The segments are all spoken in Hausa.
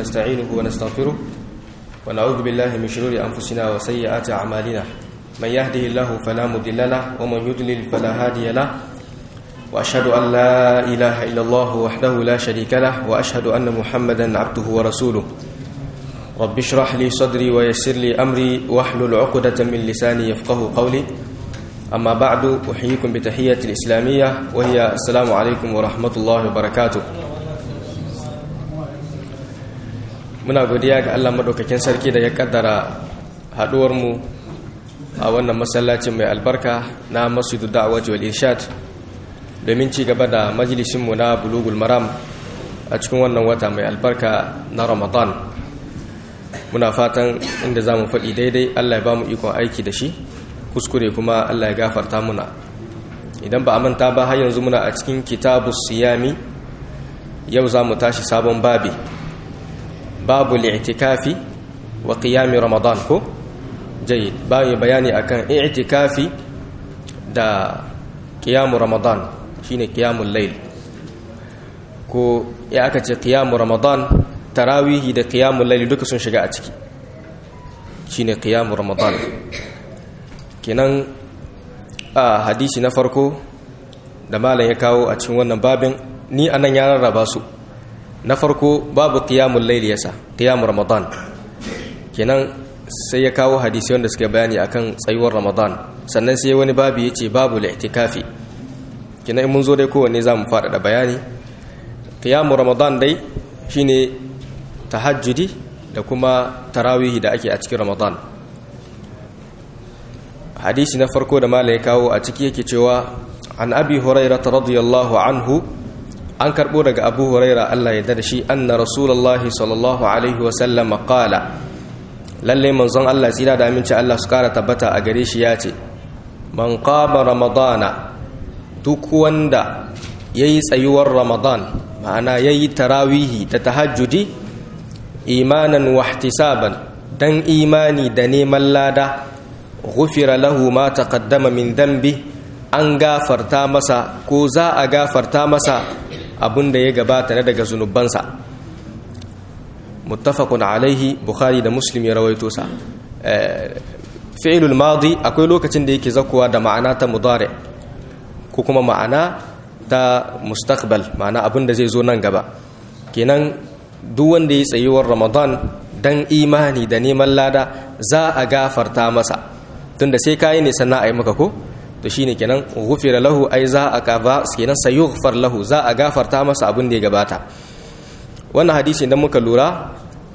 ونستعينه ونستغفره ونعوذ بالله من شرور أنفسنا وسيئات أعمالنا من يهده الله فلا مضل له ومن يضلل فلا هادي له وأشهد أن لا إله إلا الله وحده لا شريك له وأشهد أن محمدا عبده ورسوله رب اشرح لي صدري ويسر لي أمري واحلل عقدة من لساني يفقه قولي أما بعد أحييكم بتحية الإسلامية وهي السلام عليكم ورحمة الله وبركاته muna godiya ga Allah madaukakin sarki da ya kaddara haduwar mu a wannan masallacin mai albarka na Masjidu Da'wati wal Irshad domin ci gaba da majalisin mu na Bulugul Maram a cikin wannan wata mai albarka na Ramadan muna fatan inda zamu faɗi daidai Allah ya bamu ikon aiki da shi kuskure kuma Allah ya gafarta muna idan ba a manta ba har yanzu muna a cikin kitabus siyami yau zamu tashi sabon babi babu li'tikafi wa qiyami ramadan ko jayyid babu bayani akan i'tikafi da qiyamu ramadan shine qiyamul layl ko ya aka ce qiyamu ramadan tarawihi da qiyamul layl duka sun shiga a ciki shine qiyamu ramadan kenan a hadisi na farko da malam ya kawo a cikin wannan babin ni anan ya rarraba su na farko babu qiyamul layl yasa qiyamul ramadan kenan sai ya kawo hadisi wanda suke bayani akan tsayuwar ramadan sannan sai wani babu yace babu li'tikafi kenan mun zo dai kowanne zamu faɗaɗa bayani qiyamul ramadan dai shine tahajjudi da kuma tarawihi da ake a cikin ramadan hadisi na farko da malai kawo a ciki yake cewa an abi hurairah radiyallahu anhu an karɓo daga abu huraira allah ya da shi anna rasulullahi sallallahu alaihi wasallam qala lalle manzon allah tsira da aminci allah su kara tabbata a gare shi ya ce man qama ramadana duk wanda yayi tsayuwar ramadan ma'ana yayi tarawihi da tahajjudi imanan wa ihtisaban dan imani da neman lada ghufira lahu ma taqaddama min dhanbi an gafarta masa ko za a gafarta masa abin da ya gabata na daga zunubansa muttafaqun alaihi bukhari da muslim ya rawaito sa fi'lul madi akwai lokacin da yake zakuwa da ma'ana ta mudari ko kuma ma'ana ta mustaqbal ma'ana abin da zai zo nan gaba kenan duk wanda ya tsayuwar ramadan dan imani da neman lada za a gafarta masa tunda sai kayi ne sannan a yi maka ko to shine kenan ghufira lahu ai za a kafa kenan sayughfar lahu za a gafarta masa abin da ya gabata wannan hadisi idan muka lura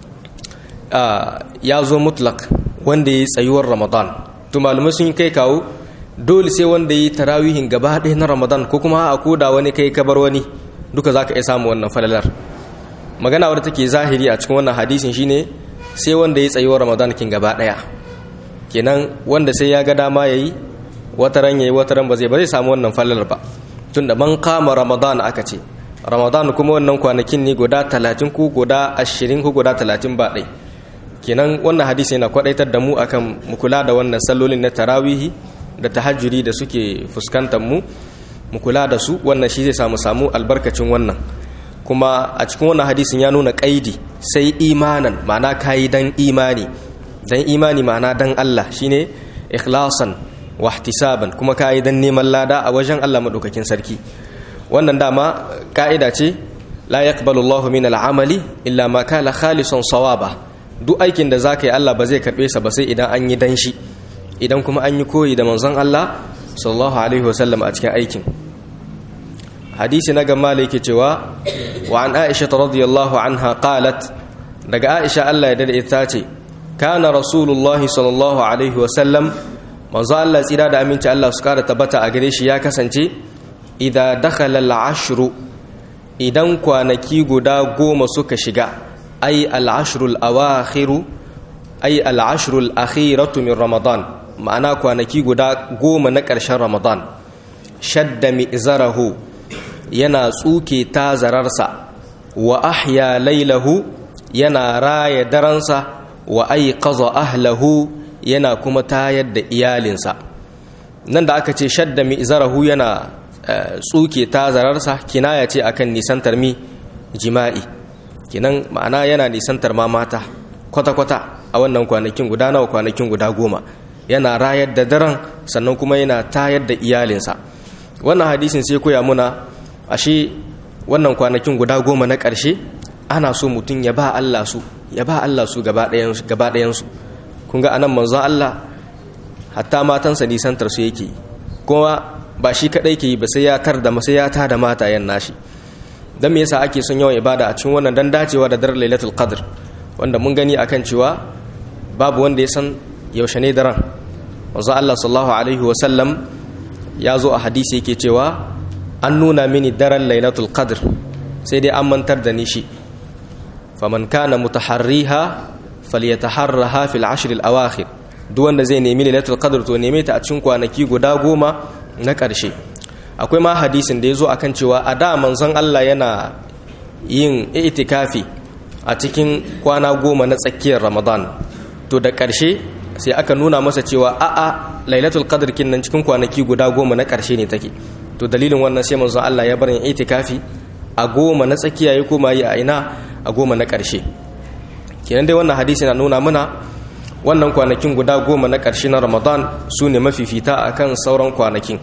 ya zo mutlak wanda ya yi tsayuwar ramadan to malamai sun kai kawo dole sai wanda ya yi tarawihin gaba ɗaya na ramadan ko kuma a koda wani kai kabar wani duka za ka iya samu wannan falalar magana wadda take zahiri a cikin wannan hadisin shine sai wanda ya yi tsayuwar ramadan kin gaba ɗaya kenan wanda sai ya ga dama ya yi wataran yayi wataran ba zai ba zai samu wannan fallar ba tunda man kama ramadan aka ce ramadan kuma wannan kwanakin ne guda 30 ko guda 20 ko guda 30 ba dai kenan wannan hadisi yana kwadaitar da mu akan mu kula da wannan sallolin na tarawihi da tahajjudi da suke fuskantar mu mu kula da su wannan shi zai samu samu albarkacin wannan kuma a cikin wannan hadisin ya nuna kaidi sai imanan ma'ana kayi dan imani dan imani ma'ana dan Allah shine ikhlasan wahtisaban kuma kayi dan neman lada a wajen Allah madaukakin sarki wannan dama ka'ida ce la yaqbalu Allahu min al'amali illa ma kana khalisan sawaba duk aikin da zaka yi Allah ba zai karbe sa ba sai idan an yi dan shi idan kuma an yi koyi da manzon Allah sallallahu alaihi wasallam a cikin aikin hadisi na gama yake cewa wa an Aisha radhiyallahu anha qalat daga Aisha Allah ya dade ita ce kana rasulullahi sallallahu alaihi wasallam manzo Allah tsira da aminci Allah su kara tabbata a gare shi ya kasance idza dakhala al-ashru idan kwanaki guda goma suka shiga ay al-ashrul awakhiru ay al-ashrul akhiratu min ramadan ma'ana kwanaki guda goma na ƙarshen ramadan shadda mi'zarahu yana tsuke tazararsa wa ahya lailahu yana raya daransa wa aiqaza ahlahu yana kuma tayar da iyalinsa nan da aka ce shadda mi'zarahu yana tsuke tazararsa kinaya ce akan nisantar mi jima'i kenan ma'ana yana nisantar ma mata kwata-kwata a wannan kwanakin guda nawa kwanakin guda goma yana rayar da daren sannan kuma yana tayar da iyalinsa wannan hadisin sai koya muna ashe wannan kwanakin guda goma na ƙarshe ana so mutum ya ba Allah su ya ba Allah su gaba ɗayansu kun ga anan manzon Allah hatta matansa nisantar su yake kuma ba shi kaɗai ke yi ba sai ya tar da sai ya ta da matayen nashi dan me yasa ake son yawan ibada a cikin wannan dan dacewa da daren lailatul qadr wanda mun gani akan cewa babu wanda ya san yaushe ne daren wanzu Allah sallallahu alaihi wasallam ya zo a hadisi yake cewa an nuna mini daren lailatul qadr sai dai an mantar da ni shi faman kana mutaharriha falyataharraha fil ashr al awakhir duk wanda zai nemi lailatul qadr to neme ta a cikin kwanaki guda goma na ƙarshe akwai ma hadisin da ya zo akan cewa a da manzon Allah yana yin itikafi a cikin kwana goma na tsakiyar ramadan to da ƙarshe sai aka nuna masa cewa a'a lailatul qadr kin nan cikin kwanaki guda goma na ƙarshe ne take to dalilin wannan sai manzon Allah ya bar yin itikafi a goma na tsakiya ya koma yi a ina a goma na ƙarshe kenan dai wannan hadisi na nuna mana wannan kwanakin guda goma na ƙarshe na ramadan su ne mafifita akan sauran kwanakin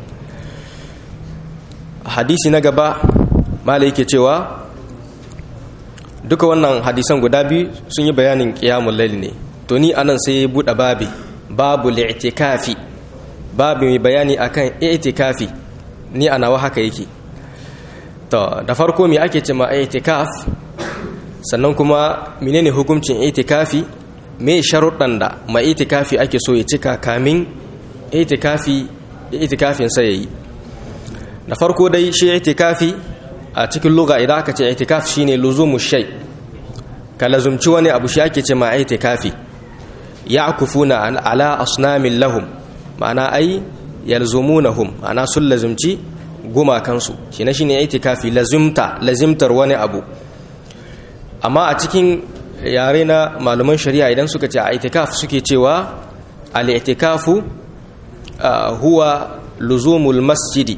hadisi na gaba mala yake cewa duka wannan hadisan guda biyu sun yi bayanin ƙiyamun laili ne to ni anan sai ya buɗe babi babu li'tikafi babu mai bayani akan i'tikafi ni a nawa haka yake to da farko me ake ce ma i'tikaf sannan kuma menene hukuncin i'tikafi me sharuɗan da ma i'tikafi ake so ya cika kamin i'tikafi i'tikafin sai yayi da farko dai shi i'tikafi a cikin lugha idan aka ce i'tikaf shine luzumu shay ka lazumci wani abu shi ake ce ma i'tikafi ya'kufuna ala asnamin lahum ma'ana ai yalzumunahum ma'ana sun lazumci gumakansu shi na shine itikafi lazimta lazimtar wani abu amma a cikin yare na malaman shari'a idan suka ce a itikaf suke cewa al-itikafu huwa luzumul masjidi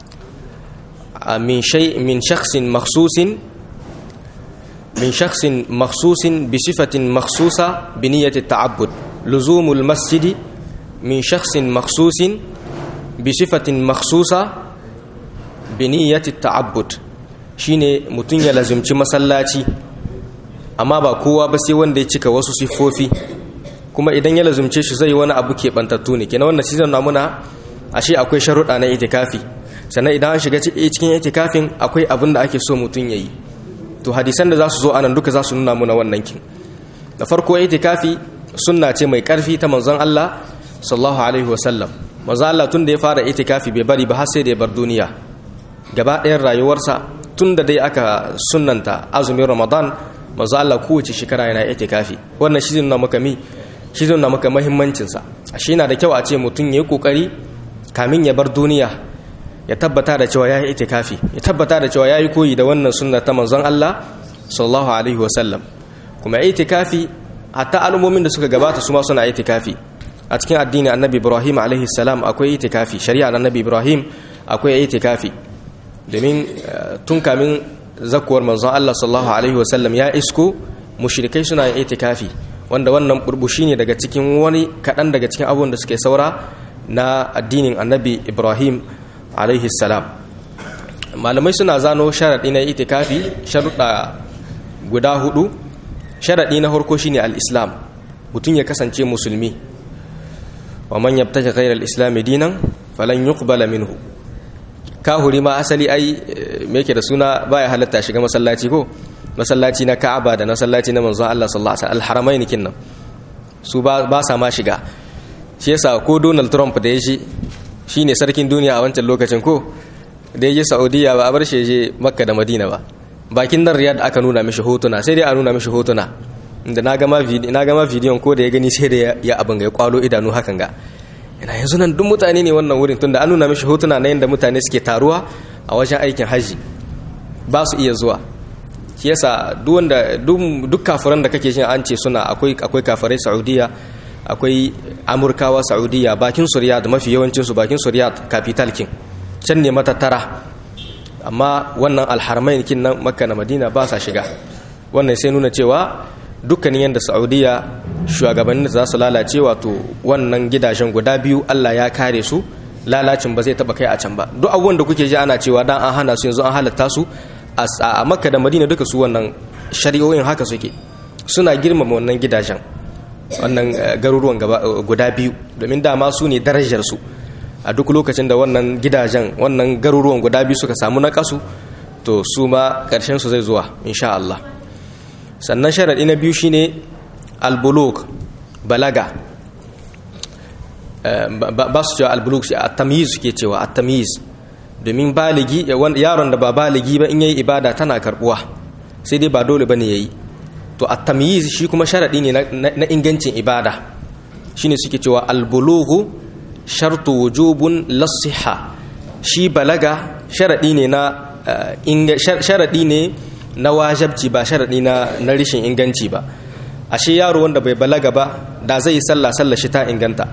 min shay min shakhsin makhsusin من شخص مخصوص بصفة مخصوصة بنية التعبد لزوم المسجد من شخص مخصوص بصفة مخصوصة بنية التعبد shine mutum ya lazimci masallaci amma ba kowa ba sai wanda ya cika wasu siffofi kuma idan ya lazimce shi zai wani abu keɓantattu ne kenan wannan season na muna ashe akwai sharuɗa na itikafi sannan idan an shiga cikin itikafin akwai abin da ake so mutum ya yi to hadisan da za su zo anan duka za su nuna muna wannan kin da farko itikafi sunna ce mai karfi ta manzon Allah sallallahu alaihi wasallam manzon Allah tun da ya fara itikafi bai bari ba har sai da ya bar duniya gaba ɗayan rayuwarsa tun da dai aka sunnanta azumin Ramadan manzon Allah kowace shekara yana itikafi wannan shi nuna maka mi shi nuna maka muhimmancin sa ashe yana da kyau a ce mutum yayi kokari kamin ya bar duniya ya tabbata da cewa ya yi itikafi ya tabbata da cewa ya yi koyi da wannan sunna ta manzon Allah sallallahu alaihi wasallam kuma itikafi hatta al'ummomin da suka gabata su ma suna itikafi a cikin addini annabi ibrahim alaihi salam akwai itikafi shari'a annabi ibrahim akwai itikafi domin tun kamin zakuwar manzon Allah sallallahu alaihi wasallam ya isko mushrikai suna yin itikafi wanda wannan burbushi ne daga cikin wani kaɗan daga cikin abubuwan da suke saura na addinin annabi ibrahim alaihi salam malamai suna zano sharaɗi na itikafi sharuɗa guda hudu sharaɗi na harko shine al-islam mutum ya kasance musulmi wa man yabtaji ghayra al-islam dinan falan yuqbala minhu kahuri ma asali ai me yake da suna baya halatta shiga masallaci ko masallaci na Ka'aba da masallaci na manzon Allah sallallahu alaihi wasallam al-haramain kinnan su ba sa ma shiga shi yasa ko Donald Trump da ya shi shine sarkin duniya a wancan lokacin ko da ya je saudiya ba a bar shi je makka da madina ba bakin nan riyad aka nuna mishi hotuna sai dai a nuna mishi hotuna inda na gama bidiyon ko da ya gani sai da ya abin ga ya kwalo idanu hakan ga yana yanzu nan duk mutane ne wannan wurin tunda an nuna mishi hotuna na yadda mutane suke taruwa a wajen aikin haji ba su iya zuwa shi yasa duk wanda duk kafiran da kake jin an ce suna akwai akwai kafirai saudiya akwai amurkawa saudiya bakin su riyad mafi yawancinsu bakin su riyad capital king can ne matattara amma wannan alharmain kin nan makka na madina ba sa shiga wannan sai nuna cewa dukkanin yadda saudiya shugabannin za su lalace wato wannan gidajen guda biyu allah ya kare su lalacin ba zai taba kai a can ba duk abubuwan da kuke ji ana cewa dan an hana su yanzu an halatta su a makka da madina duka su wannan shari'o'in haka suke suna girmama wannan gidajen wannan garuruwan guda biyu domin dama su ne darajar su a duk lokacin da wannan gidajen wannan garuruwan guda biyu suka samu na kasu to su ma ƙarshen su zai zuwa insha Allah sannan sharaɗi na biyu shine albuluk balaga ba su cewa albuluk shi a tamyiz suke cewa a tamyiz domin baligi yaron da ba baligi ba in yayi ibada tana karbuwa sai dai ba dole bane yayi to a tamyiz shi kuma sharaɗi ne na ingancin ibada shine suke cewa albulughu shartu wujubun lasiha shi balaga sharaɗi ne na sharaɗi ne na wajabci ba sharaɗi na na rishin inganci ba ashe yaro wanda bai balaga ba da zai yi sallah sallah shi ta inganta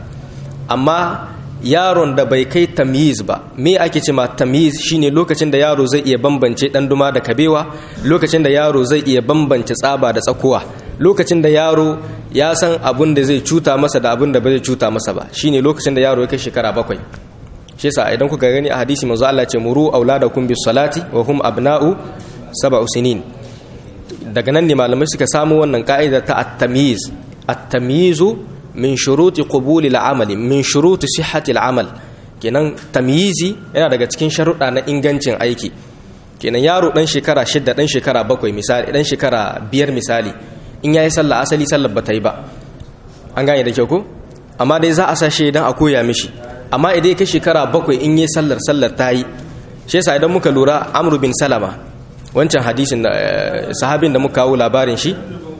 amma yaron da bai kai tamyiz ba me ake ce ma tamyiz shine lokacin da yaro zai iya bambance dan duma da kabewa lokacin da yaro zai iya bambance tsaba da tsakuwa lokacin da yaro ya san abun da zai cuta masa da abun da ba zai cuta masa ba shine lokacin da yaro ya kai shekara bakwai shi yasa idan kuka gani a hadisi manzo Allah ce muru auladakum bis salati wa hum abna'u sab'u sinin daga nan ne malamai suka samu wannan ka'ida ta at-tamyiz at-tamyizu min shuruti qubuli al-amali min shuruti sihhati al-amal kenan tamyizi yana daga cikin sharuɗa na ingancin aiki kenan yaro dan shekara shidda dan shekara bakwai misali dan shekara biyar misali in yayi sallah asali sallar ba ta yi ba an gane da kyau ko amma dai za a sa shi idan a koya mishi amma idan kai shekara bakwai in yi sallar sallar ta yi shi yasa idan muka lura amru bin salama wancan hadisin da sahabin da muka kawo labarin shi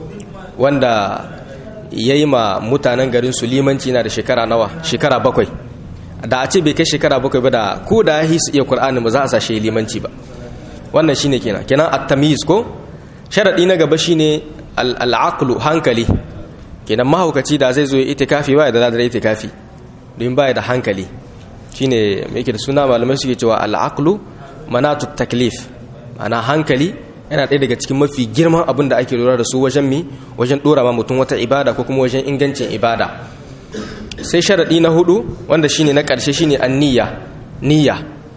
wanda ya yi ma mutanen garin su limanci na da shekara nawa shekara bakwai da a ce bai kai shekara bakwai ba da ko da ya su iya kur'ani ba za a sa shi limanci ba wannan shine kenan kenan at-tamyiz ko sharadi na gaba shine al-aqlu hankali kenan mahaukaci da zai zo ya itikafi ba da da itikafi don baya da hankali shine mai yake da suna malamai suke cewa al-aqlu manatu taklif ana hankali yana ɗaya daga cikin mafi girman abin da ake lura da su wajen mi wajen ɗora ma mutum wata ibada ko kuma wajen ingancin ibada sai sharaɗi na hudu wanda shine na ƙarshe shine an niyya niyya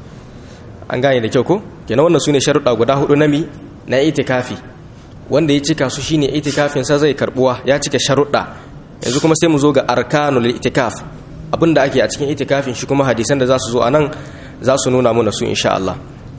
an gane da kyau ko kenan wannan sune sharuɗa guda hudu na mi na itikafi wanda ya cika su shine itikafin sa zai karbuwa ya cika sharuɗa yanzu kuma sai mu zo ga arkanul itikaf abinda ake a cikin itikafin shi kuma hadisan da za su zo a nan za su nuna mana su insha Allah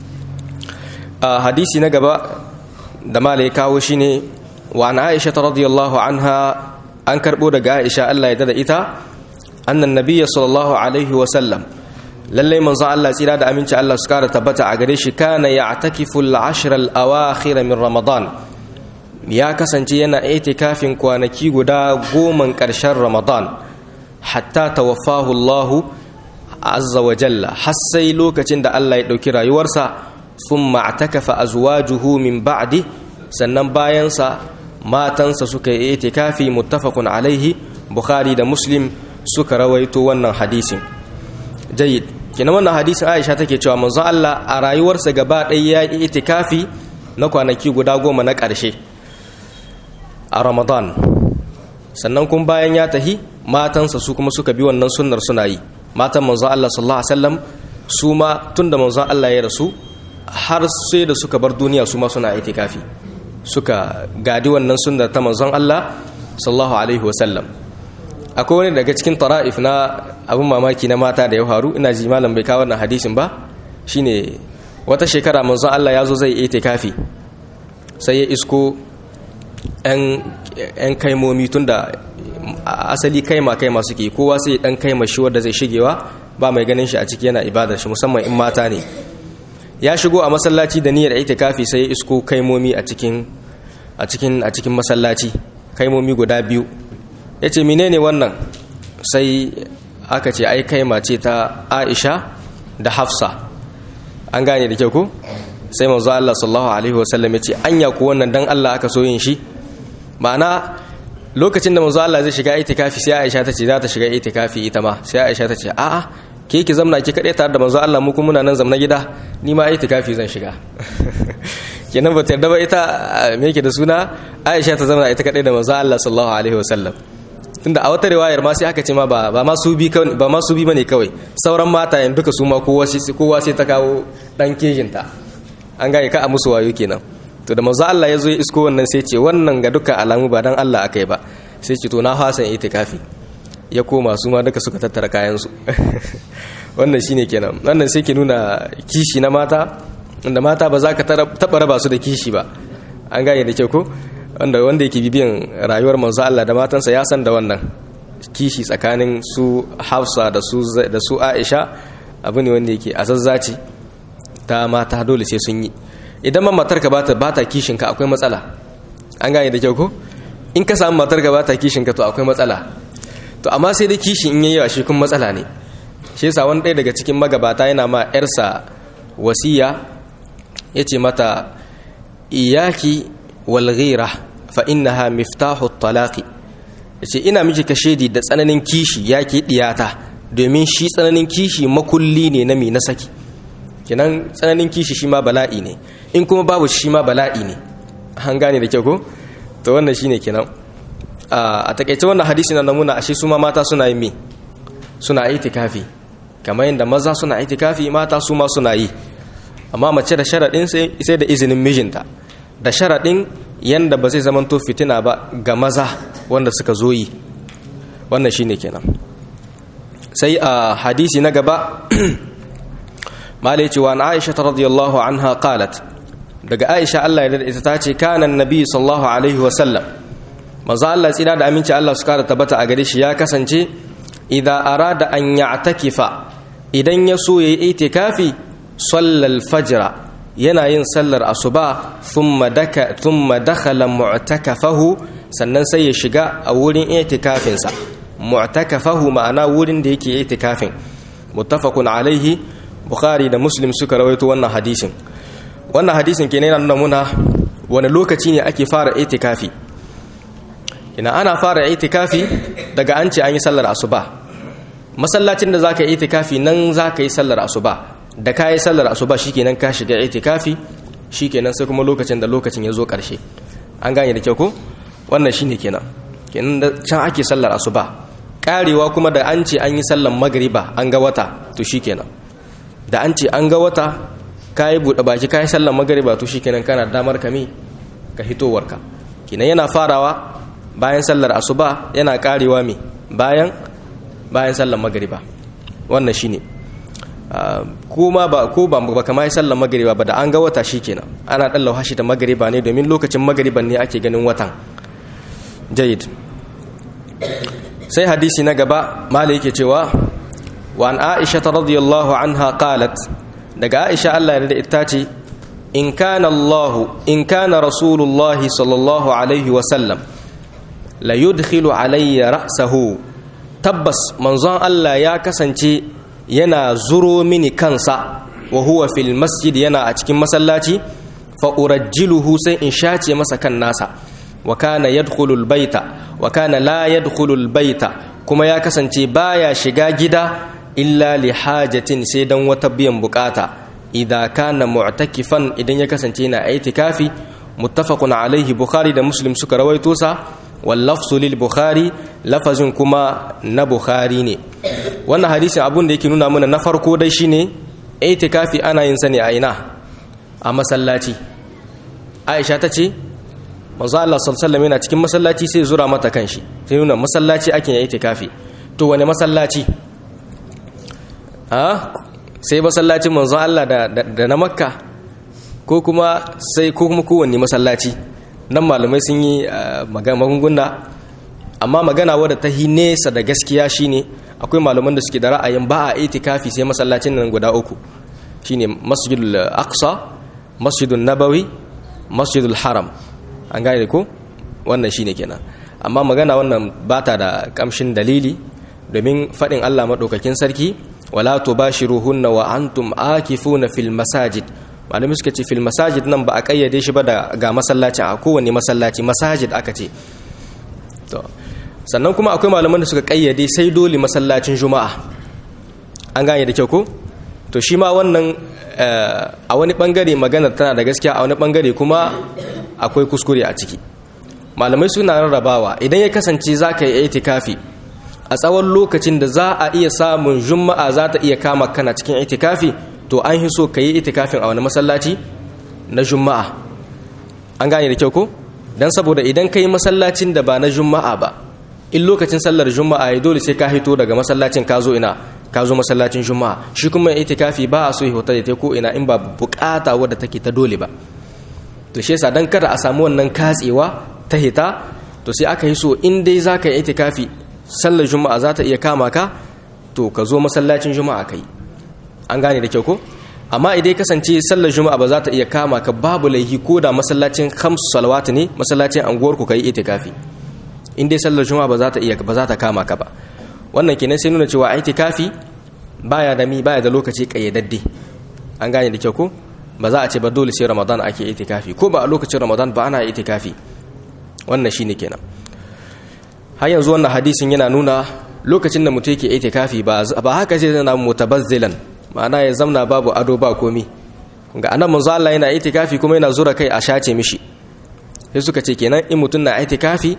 a hadisi na gaba da malai kawo shine wa an Aisha radiyallahu anha an karbo daga Aisha Allah ya dada ita annan nabiyya sallallahu alaihi wa sallam lallai manzo Allah tsira da aminci Allah su kara tabbata a gare shi kana ya'takifu al-ashr al-awakhir min ramadan ya kasance yana itikafin kwanaki guda goman ƙarshen ramadan hatta tawaffahu Allah azza wa jalla har sai lokacin da Allah ya ɗauki rayuwarsa thumma atakafa azwajuhu min ba'di sannan bayansa matansa suka yi itikafi muttafaqun alaihi bukhari da muslim suka rawaito wannan hadisin jayyid kina wannan hadisin Aisha take cewa manzo Allah a rayuwarsa gaba ɗaya ya yi itikafi na kwanaki guda goma na ƙarshe a Ramadan sannan kun bayan ya tahi matansa su kuma suka bi wannan sunnar suna yi matan manzo Allah sallallahu alaihi wasallam su ma tunda manzo Allah ya rasu har sai da suka bar duniya su ma suna itikafi suka gadi wannan sunnar ta manzon Allah sallallahu alaihi wasallam akwai wani daga cikin tara'if na abin mamaki na mata da ya faru ina ji malam bai kawo wannan hadisin ba shine wata shekara manzon Allah ya zo zai itikafi sai ya isko yan kaimomi tunda asali kaima kaima suke kowa sai dan kaima shi wanda zai shigewa ba mai ganin shi a ciki yana ibadar shi musamman in mata ne ya shigo a masallaci da niyyar itikafi sai ya isko kaimomi a cikin a cikin a cikin masallaci kaimomi guda biyu yace menene wannan sai aka ce ai kaima ce ta Aisha da Hafsa an gane da kyau ko sai manzo Allah sallallahu alaihi wasallam yace anya ku wannan dan Allah aka so yin shi ma'ana lokacin da manzo Allah zai shiga itikafi sai Aisha ta ce za ta shiga itikafi ita ma sai Aisha ta ce a'a ke ki zamna ki kaɗai tare da manzo Allah mu kuma muna nan zamna gida ni ma itikafi zan shiga kenan ba ta yarda ba ita me yake da suna Aisha ta zama ita kadai da manzo Allah sallallahu alaihi wasallam tunda a wata riwayar ma sai aka ce ma ba ba ma su bi ba ma su bi bane kawai sauran mata yan duka su ma kowa sai kowa sai ta kawo dan kejinta an ga ka a musu wayo kenan to da manzo Allah ya zo ya isko wannan sai ce wannan ga duka alamu ba dan Allah akai ba sai ce to na hasan itikafi ya koma su ma duka suka tattara kayan su wannan shine kenan wannan sai ke nuna kishi na mata wanda mata ba za ka taba raba su da kishi ba an gane da kyau ko wanda wanda yake bibiyan rayuwar manzo Allah da matansa ya san da wannan kishi tsakanin su Hafsa da su da su Aisha abu ne wanda yake azazzaci ta mata dole sai sun yi idan ma matarka ba ta bata kishin ka akwai matsala an gane da kyau ko in ka samu matarka ba ta kishin ka to akwai matsala to amma sai dai kishi in yayi shi kun matsala ne shi yasa wani ɗaya daga cikin magabata yana ma yarsa wasiya yace mata iyaki walghira fa innaha miftahu talaqi yace ina miki kashedi da tsananin kishi yake diyata domin shi tsananin kishi makulli ne na mi na saki kinan tsananin kishi shi ma bala'i ne in kuma babu shi ma bala'i ne an gane da kyau ko to wannan shine kenan a takaice wannan hadisi na namuna ashe su ma mata suna yin me suna itikafi kamar yadda maza suna itikafi mata su ma suna yi amma mace da sharaɗin sai da izinin mijinta da sharaɗin yanda ba zai zamanto fitina ba ga maza wanda suka zo yi wannan shine kenan sai a hadisi na gaba malai cewa na aisha ta radiyallahu anha qalat daga aisha Allah ya ita ta ce kanan nabi sallallahu alaihi wasallam maza Allah tsira da aminci Allah su kara tabbata a gare shi ya kasance idan arada an ya'takifa idan ya so yayi itikafi sallal fajra yana yin sallar asuba thumma daka thumma dakhala mu'takafahu sannan sai ya shiga a wurin itikafinsa mu'takafahu ma'ana wurin da yake itikafin muttafaqun alaihi bukhari da muslim suka rawaito wannan hadisin wannan hadisin kenan yana nuna muna wani lokaci ne ake fara itikafi ina ana fara itikafi daga an ce an yi sallar asuba masallacin da zaka yi itikafi nan zaka yi sallar asuba da ka yi sallar asuba shikenan ka shiga itikafi shikenan sai kuma lokacin da lokacin ya zo karshe an gane da kyau ko wannan shine kenan kenan da can ake sallar asuba karewa kuma da an ce an yi sallar magriba an ga wata to shikenan da an ce an ga wata ka yi buɗe baki ka yi sallar magriba to shikenan kana damar kami ka hitowarka kenan yana farawa bayan sallar asuba yana karewa me bayan bayan sallar magriba wannan shine kuma ba ko ba ba kama sallar magriba ba da an ga wata shikenan ana dan lauhashi da magriba ne domin lokacin magriban ne ake ganin watan jayid sai hadisi na gaba malai yake cewa wa an aisha radiyallahu anha qalat daga aisha Allah ya da ita ce in kana Allah in kana rasulullah sallallahu alaihi wa sallam la yudkhilu alayya ra'sahu tabbas manzon Allah ya kasance yana zuro mini kansa wa huwa fil masjid yana a cikin masallaci fa urajjiluhu sai in shace masa kan nasa wa kana yadkhulul baita wa kana la yadkhulul baita kuma ya kasance baya shiga gida illa li hajatin sai dan wata biyan bukata idza kana mu'takifan idan ya kasance yana itikafi muttafaqun alaihi bukhari da muslim suka rawaito sa wal lafzu lil bukhari lafazin kuma na bukhari ne wannan hadisin abun da yake nuna mana na farko dai shine itikafi ana yin sa ne a ina a masallaci aisha ta ce manzo Allah sallallahu yana cikin masallaci sai zura mata kanshi sai nuna masallaci ake yin itikafi to wani masallaci a sai masallacin manzo Allah da, da, na makka ko kuma sai ko kuma kowanne masallaci nan malamai sun yi magunguna amma magana wadda ta hi nesa da gaskiya shine akwai malaman da suke da ra'ayin ba a itikafi sai masallacin nan guda uku shine masjidul aqsa masjidul nabawi masjidul haram an gane ko wannan shine kenan amma magana wannan bata da kamshin dalili domin faɗin Allah maɗaukakin sarki wala tubashiruhunna wa antum akifuna fil masajid malamai suka ce fil masajid nan ba a kayyade shi ba da ga masallaci a kowane masallaci masajid aka ce to sannan kuma akwai malaman da suka kayyade sai dole masallacin juma'a an gane da kyau ko to shi ma wannan a wani bangare magana tana da gaskiya a wani bangare kuma akwai kuskure a ciki malamai suna rarrabawa idan ya kasance za ka yi itikafi a tsawon lokacin da za a iya samun juma'a za ta iya kama kana cikin itikafi to an yi so ka yi itikafin a wani masallaci na juma'a an gane da kyau ko don saboda idan ka yi masallacin da ba na juma'a ba in lokacin sallar juma'a ya dole sai ka hito daga masallacin ka zo ina ka zo masallacin juma'a shi kuma itikafi ba a so hota da ta ko ina in ba bukata wadda take ta dole ba to shi yasa dan kada a samu wannan katsewa ta hita to sai aka yi so in dai zaka yi itikafi sallar juma'a za ta iya kama ka to ka zo masallacin juma'a kai an gane da kyau ko amma idan kasance sallar juma'a ba za ta iya kama ka babu laihi ko da masallacin khamsu salawat ne masallacin anguwar ku kai itikafi in dai sallar juma'a ba za ta iya ba za ta kama ka ba wannan kenan sai nuna cewa itikafi baya da mi baya da lokaci kayyadadde an gane da kyau ko ba za a ce ba dole sai ramadan ake itikafi ko ba a lokacin ramadan ba ana itikafi wannan shine kenan har yanzu wannan hadisin yana nuna lokacin da mutum yake itikafi ba ba haka sai zana mutabazzilan ma'ana ya zamna babu ado ba komi ga anan manzo Allah yana itikafi kuma yana zura kai a shace mishi sai suka ce kenan in mutum na itikafi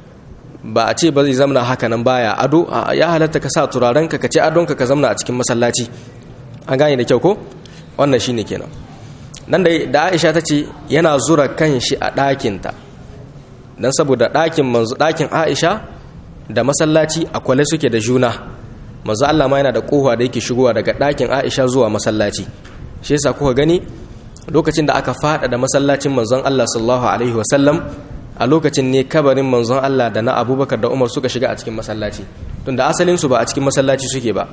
ba a ce ba zai zamna haka nan baya ado ya halatta ka sa turaren ka ka ce adon ka ka zamna a cikin masallaci an gane da kyau ko wannan shine kenan nan da da Aisha ta ce yana zura kanshi a ɗakinta dan saboda ɗakin manzo ɗakin Aisha da masallaci a kwale suke da juna manzo Allah ma yana da kofa da yake shigowa daga ɗakin Aisha zuwa masallaci shi yasa kuka gani lokacin da aka fada da masallacin manzon Allah sallallahu alaihi wasallam a lokacin ne kabarin manzon Allah da na Abubakar da Umar suka shiga a cikin masallaci tunda asalin su ba a cikin masallaci suke ba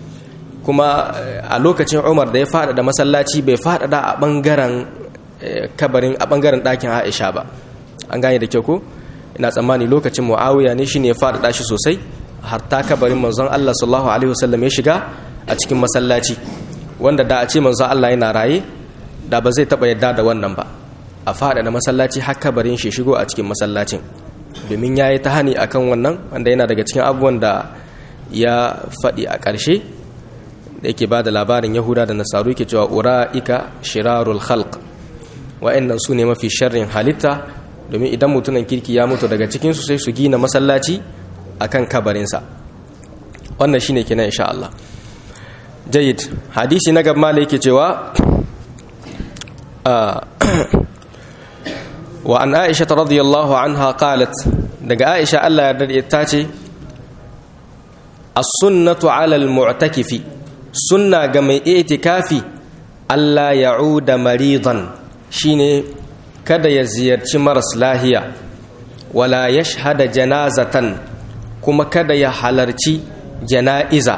kuma a lokacin Umar da ya fada da masallaci bai fada da a bangaren kabarin a bangaren ɗakin Aisha ba an gane da kyau ko ina tsammani lokacin Muawiya ne shine ya fada shi sosai har ta kabarin manzon Allah sallallahu alaihi wasallam ya shiga a cikin masallaci wanda da a ce manzon Allah yana raye da ba zai taba yadda da wannan ba a fada da masallaci har kabarin shi shigo a cikin masallacin domin yayi ta hani akan wannan wanda yana daga cikin abubuwan da ya faɗi a ƙarshe da yake ba da labarin yahuda da nasaru yake cewa ura'ika shirarul khalq wa'annan su ne mafi sharrin halitta domin idan mutumin kirki ya mutu daga cikinsu sai su gina masallaci akan kabarinsa wannan shine kenan insha Allah jayyid hadisi na gaba yake cewa wa an aisha radiyallahu anha qalat daga aisha Allah ya dade ta ce as-sunnatu 'ala al-mu'takifi sunna ga mai itikafi Allah ya'uda maridan shine kada ya ziyarci maras lahiya wala yashhada janazatan kuma kada ya halarci jana'iza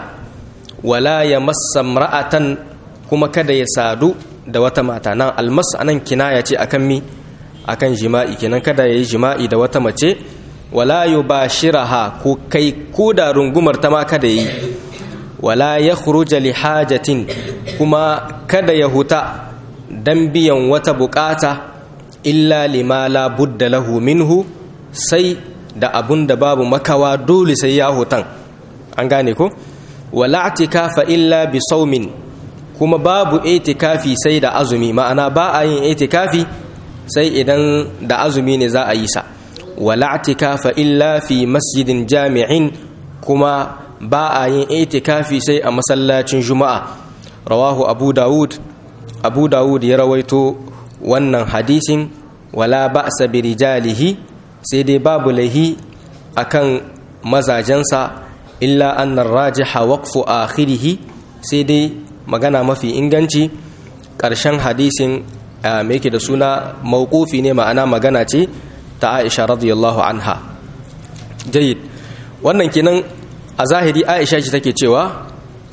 wala ya massa ra'atan kuma kada ya sadu da wata mata nan almas anan kinaya ce akan mi akan jima'i kenan kada ya yi jima'i da wata mace wala yubashiraha ko kai ko da rungumar ta ma kada yi wala ya khuruja li hajatin kuma kada ya huta dan biyan wata bukata illa lima la budda lahu minhu sai da abun da babu makawa dole sai ya hutan an gane ko wala atikafa illa bi saumin kuma babu itikafi sai da azumi ma'ana ba a yin itikafi sai idan da azumi ne za a yi sa wala atikafa illa fi masjidin jami'in kuma ba a yin itikafi sai a masallacin juma'a rawahu abu dawud abu dawud ya rawaito wannan hadisin wala ba'sa bi rijalihi sai dai babu lahi akan mazajensa illa annar rajiha waqfu akhirihi sai dai magana mafi inganci ƙarshen hadisin mai yake da suna mawqufi ne ma'ana magana ce ta Aisha radiyallahu anha jayyid wannan kenan a zahiri Aisha ce take cewa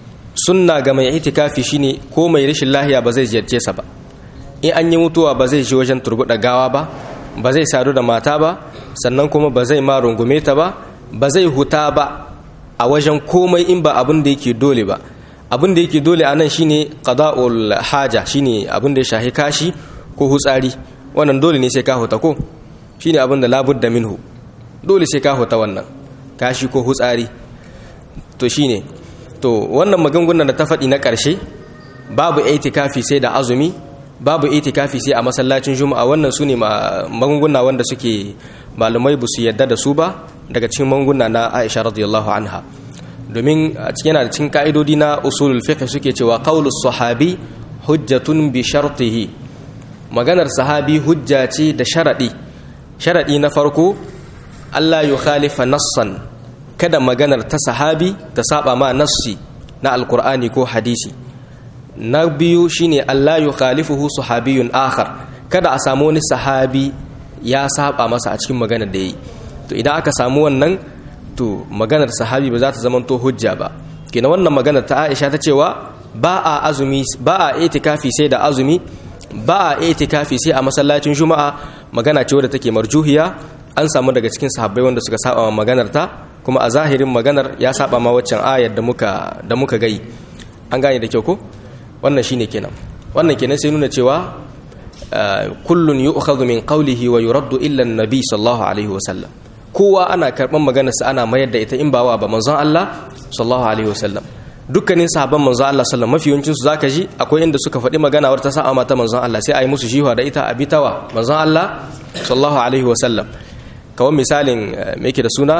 sunna ga mai itikafi shine ko mai rashin lahiya ba zai ziyarce sa ba in an yi mutuwa ba zai je wajen turbuɗa gawa ba ba zai sadu da mata ba sannan kuma ba zai ma rungume ta ba ba zai huta ba a wajen komai in ba abin da yake dole ba abin da yake dole a nan shine qada'ul haja shine abin da ya shahi kashi ko hutsari wannan dole ne sai ka huta ko shine abin da labudda minhu dole sai ka huta wannan kashi ko hutsari to shine to wannan magungunan da ta faɗi na ƙarshe babu itikafi sai da azumi babu itikafi sai a masallacin juma'a wannan su ne magunguna wanda suke malumai ba su yadda da su ba daga cikin magunguna na aisha radiyallahu anha domin a cikin yana da cikin ka'idodi na usulul fiqh suke cewa qaulus sahabi hujjatun bi shartihi maganar sahabi hujja ce da sharadi sharadi na farko Allah ya khalifa nassan kada maganar ta sahabi ta saba ma nassi na alkur'ani ko hadisi na biyu shine Allah ya khalifuhu sahabiyun akhar kada a samu wani sahabi ya saba masa a cikin maganar da yayi to idan aka samu wannan to maganar sahabi ba za ta zama to hujja ba kina wannan maganar ta Aisha ta cewa ba a azumi ba a itikafi sai da azumi ba a itikafi sai a masallacin juma'a magana ce wadda take marjuhiya an samu daga cikin sahabbai wanda suka saba wa maganar ta kuma a zahirin maganar ya saba ma waccan ayar da muka da muka gai an gane da kyau ko wannan shine kenan wannan kenan sai nuna cewa kullun yu'khadhu min qawlihi wa yuraddu illa an-nabi sallallahu alaihi wa sallam kowa ana karban maganar sa ana mayar da ita in ba wa ba manzon Allah sallallahu alaihi wa sallam dukkanin sahabban manzon Allah sallallahu mafi yawancin su zaka ji akwai inda suka faɗi magana wata sa'a mata manzon Allah sai a yi musu jiwa da ita a bitawa manzon Allah sallallahu alaihi wa sallam kawai misalin me yake da suna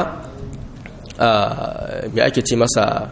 me ake ce masa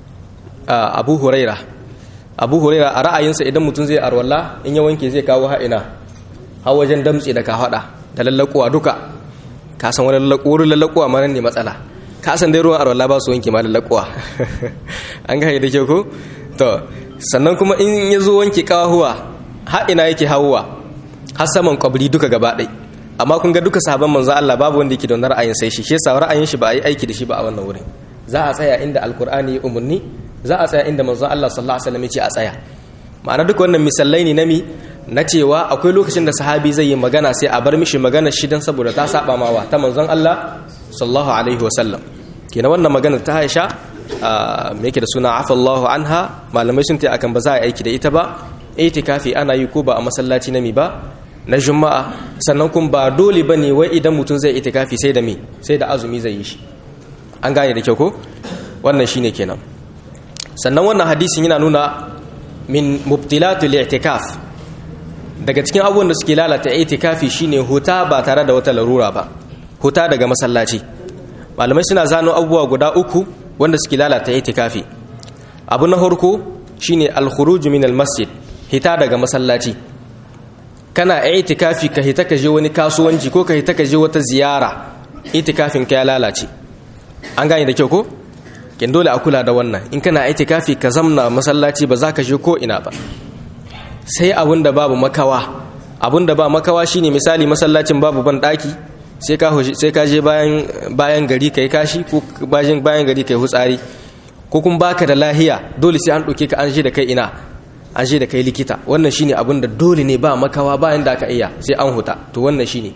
abu huraira abu huraira a ra'ayinsa idan mutum zai arwalla in ya wanke zai kawo ha'ina har wajen damtse da ka haɗa da lallakuwa duka ka san wani wurin lallakuwa ma ne matsala ka san dai ruwan arwalla ba su wanke ma lallakuwa an ga da ke ko to sannan kuma in ya zo wanke kawahuwa ha'ina yake hawuwa har saman kwabri duka gaba ɗaya amma kun ga duka sahabban manzo Allah babu wanda yake da wannan ra'ayin sai shi shi yasa ra'ayin shi ba a yi aiki da shi ba a wannan wurin za a tsaya inda alkur'ani ya umurni za a tsaya inda manzo Allah sallallahu alaihi wasallam ya ce a tsaya ma'ana duka wannan misalai ne nami na cewa akwai lokacin da sahabi zai yi magana sai a bar mishi magana shi dan saboda ta saba mawa ta manzon Allah sallallahu alaihi wasallam kenan wannan magana ta Aisha me yake da suna afallahu anha malamai sun ta akan ba za a aiki da ita ba itikafi ana yi ko ba a masallaci nami ba na juma'a sannan kun ba dole ba ne wai idan mutum zai itikafi sai da me sai da azumi zai yi shi an gane da kyau ko wannan shine kenan sannan wannan hadisin yana nuna min mubtilatul i'tikaf daga cikin abubuwan da suke lalata itikafi shine huta ba tare da wata larura ba huta daga masallaci malamai suna zano abubuwa guda uku wanda suke lalata itikafi abu na farko shine al-khuruj min al-masjid hita daga masallaci kana itikafi ka hita ka je wani kasuwanci ko ka hita ka je wata ziyara itikafin ka ya lalace an gane da kyau ko kin dole a kula da wannan in kana itikafi ka zamna masallaci ba za ka je ko ina ba sai abun da babu makawa abun da ba makawa shine misali masallacin babu ban daki sai ka sai ka je bayan bayan gari kai kashi ko bayan bayan gari kai hutsari ko kun baka da lahiya dole sai an doke ka an je da kai ina an je da kai likita wannan shine abin da dole ne ba makawa bayan da aka iya sai an huta to wannan shine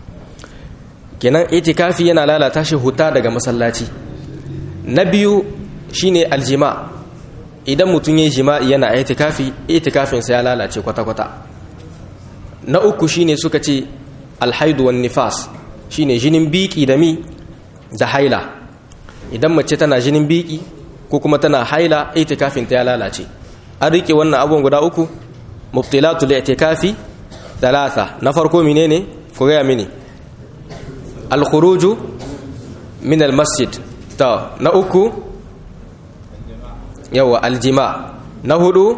kenan itikafi yana lalata shi huta daga masallaci na biyu shine aljima idan mutum yayi jima'i yana itikafi itikafin sa ya lalace kwata kwata na uku shine suka ce alhaidu wan nifas shine jinin biki da mi da haila idan mace tana jinin biki ko kuma tana haila itikafin ta ya lalace an rike wannan abubuwan guda uku mubtilatul i'tikafi talata na farko menene ku gaya mini al-khuruju min al-masjid ta na uku yawa aljima na hudu